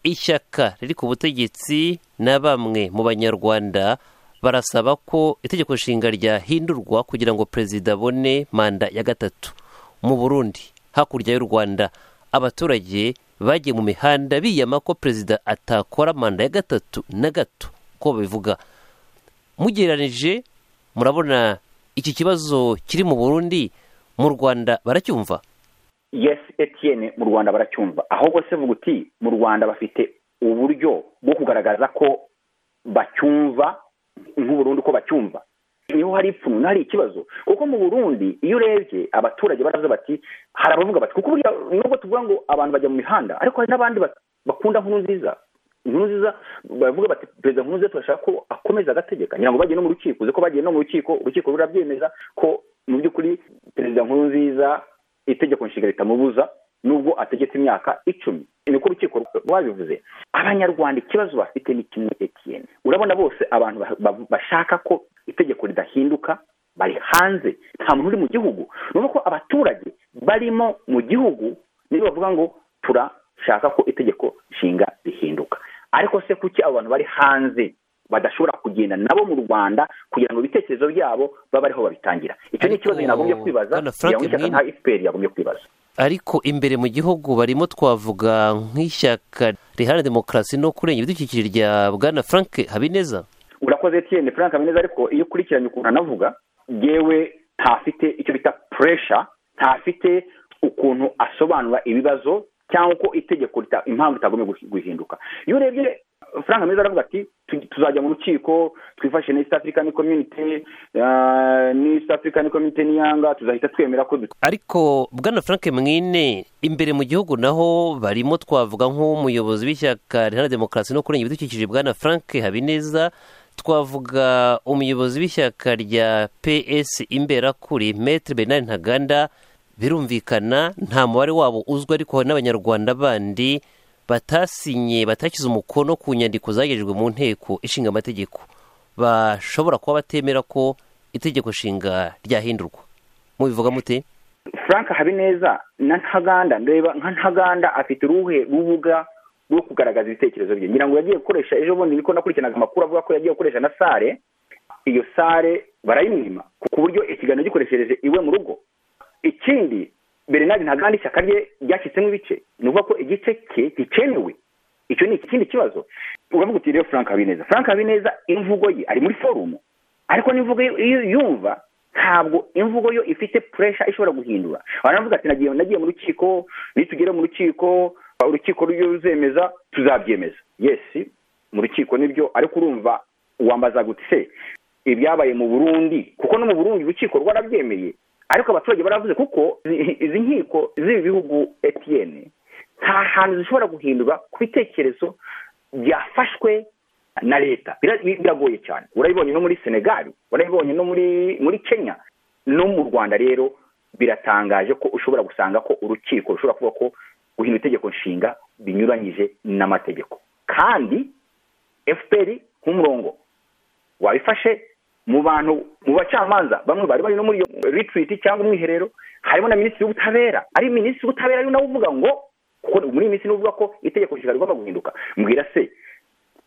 Speaker 18: ishyaka riri ku butegetsi na bamwe mu banyarwanda barasaba ko itegeko nshinga ryahindurwa kugira ngo perezida abone manda ya gatatu mu burundi hakurya y'u rwanda abaturage bagiye mu mihanda biyama ko perezida atakora manda ya gatatu na gato ko babivuga mugereranije murabona iki kibazo kiri mu burundi mu rwanda baracyumva
Speaker 33: yes etienne mu rwanda baracyumva aho bose vuga uti mu rwanda bafite uburyo bwo kugaragaza ko bacyumva nk'uburundi ko bacyumva niho hari ipfunwe hari ikibazo kuko mu burundi iyo urebye abaturage baravuze bati hari abavuga bati kuko burya nubwo tuvuga ngo abantu bajya mu mihanda ariko hari n'abandi bakunda nkuru nziza inkuru nziza baravuga bati perezida nkuru nziza turashaka ko akomeza agategeka ngira ngo bagiye no mu rukiko uzi ko bagiye no mu rukiko urukiko rurabyemeza ko mu by'ukuri perezida nkuru nziza itegeko nshinga ritamubuza nubwo ategetse imyaka icumi niko urukiko rwabivuze abanyarwanda ikibazo bafite ni kimwe etiyeni urabona bose abantu bashaka ko itegeko ridahinduka bari hanze nta muntu uri mu gihugu ni uko abaturage barimo mu gihugu nibo bavuga ngo turashaka ko itegeko nshinga rihinduka ariko se kuki abo bantu bari hanze badashobora kugenda nabo mu rwanda kugira ngo ibitekerezo byabo babe ariho babitangira icyo ni ikibazo nagombye kwibaza kugira ngo ishyaka nka efuperi yagombye kwibaza
Speaker 18: ariko imbere mu gihugu barimo twavuga nk'ishyaka riharanira demokarasi no kurengera ibidukikije rya bwana frank habineza
Speaker 33: urakoze etiyeni frank habineza ariko iyo ukurikiranye ukuntu anavuga yewe ntafite icyo bita puresha ntafite ukuntu asobanura ibibazo cyangwa ko itegeko impamvu itagombye guhinduka iyo urebye frank meza aravuga ati tuzajya mu rukiko twifashe na east african community ni east african community n'iyanga tuzahita twemera ko
Speaker 18: ariko bwana frank mwine imbere mu gihugu naho barimo twavuga nk'umuyobozi w'ishyaka riharanira demokarasi no kurengera ibidukikije bwana frank habineza twavuga umuyobozi w'ishyaka rya ps imberakuri metre bernard ntaganda birumvikana nta mubare wabo uzwi ariko hari n'abanyarwanda bandi batasinye batashyize umukono ku nyandiko zagejejwe mu nteko ishinga amategeko bashobora kuba batemera ko itegeko nshinga ryahindurwa mubivuga mute
Speaker 33: frank habineza na ntaganda ndeba nka ntaganda afite uruhe rubuga rwo kugaragaza ibitekerezo bye ngira ngo yagiye gukoresha ejo bundi niko nakurikiranaga amakuru avuga ko yagiye gukoresha na sare iyo sare barayimwima ku buryo ikiganiro gikoreshereje iwe mu rugo ikindi bernard ntaganda ishyaka rye ryashyitsemo ibice ni ukuvuga ko igice cye gikenewe icyo ni ikindi kibazo uravuga uti rero frank habineza frank habineza imvugo ye ari muri forumu ariko n'imvugo iyo yumva ntabwo imvugo yo ifite puresha ishobora guhindura baravuga ati nagiye mu rukiko nitugera mu rukiko urukiko ruzemeza tuzabyemeza yesi mu rukiko nibyo ariko urumva wambaza gute se ibyabaye mu burundi kuko no mu burundi urukiko rwarabyemeye ariko abaturage baravuze kuko izi nkiko z'ibi bihugu etiyeni nta hantu zishobora guhindurwa ku bitekerezo byafashwe na leta biragoye cyane urabibonye no muri senegali urabibonye no muri muri kenya no mu rwanda rero biratangaje ko ushobora gusanga ko urukiko rushobora kuvuga ko guhindura itegeko nshinga binyuranyije n'amategeko kandi efuperi nk'umurongo wabifashe mu bantu mu bacamanza bamwe bari bari no muri iyo ritiriti cyangwa umwiherero harimo na minisitiri w'ubutabera ari minisitiri w'ubutabera ari nawe uvuga ngo kuko muri iyi minsi ni uvuga ko itegeko nshinga rigomba guhinduka mbwira se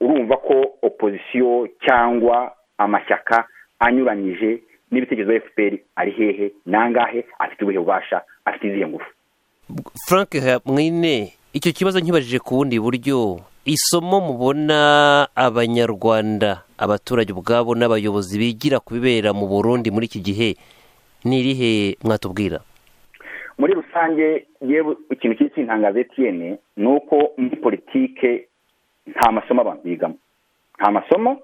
Speaker 33: urumva ko opozisiyo cyangwa amashyaka anyuranyije n'ibitekerezo bya efuperi ari hehe nangahe afite ubuhe bubasha afite izihe ngufu
Speaker 18: frank mwine icyo kibazo nkibajije ku bundi buryo isomo mubona abanyarwanda abaturage ubwabo n'abayobozi bigira ku bibera mu burundi muri iki gihe ni irihe mwatubwira
Speaker 33: muri rusange yewe ikintu kiri kintangaza etiyene ni uko muri politike nta masomo abantu bigamo nta masomo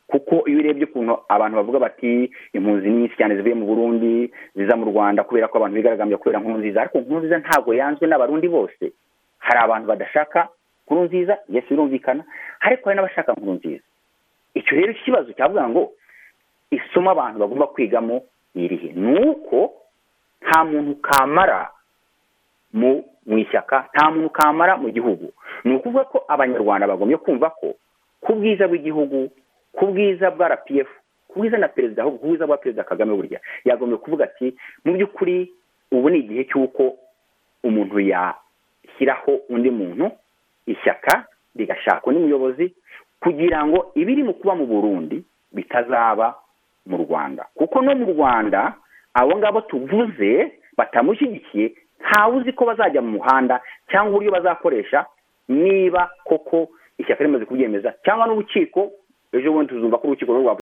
Speaker 33: kuko iyo urebye ukuntu abantu bavuga bati impunzi nyinshi cyane zivuye mu burundi ziza mu rwanda kubera ko abantu bigaragambya kubera nkuru nziza ariko nkuru nziza ntabwo yanzwe n'abarundi bose hari abantu badashaka nkuru nziza yesi birumvikana ariko hari n'abashaka nkuru nziza icyo rero ikibazo cyavuga ngo isomo abantu bagomba kwigamo irihe ni uko nta muntu kamara mu ishyaka nta muntu kamara mu gihugu ni ukuvuga ko abanyarwanda bagombye kumva ko ku bwiza bw'igihugu ku bwiza bwa rpf ku bwiza na perezida ahubwo ku bwiza bwa perezida kagame burya yagombye kuvuga ati mu by'ukuri ubu ni igihe cy'uko umuntu yashyiraho undi muntu ishyaka rigashaka undi muyobozi kugira ngo ibiri mu kuba mu burundi bitazaba mu rwanda kuko no mu rwanda abo ngabo tuvuze batamushyigikiye ntawe uzi ko bazajya mu muhanda cyangwa uburyo bazakoresha niba koko ishyaka rimaze kubyemeza cyangwa n'urukiko ejo bundi tuzumva ko urukiko rwo rwa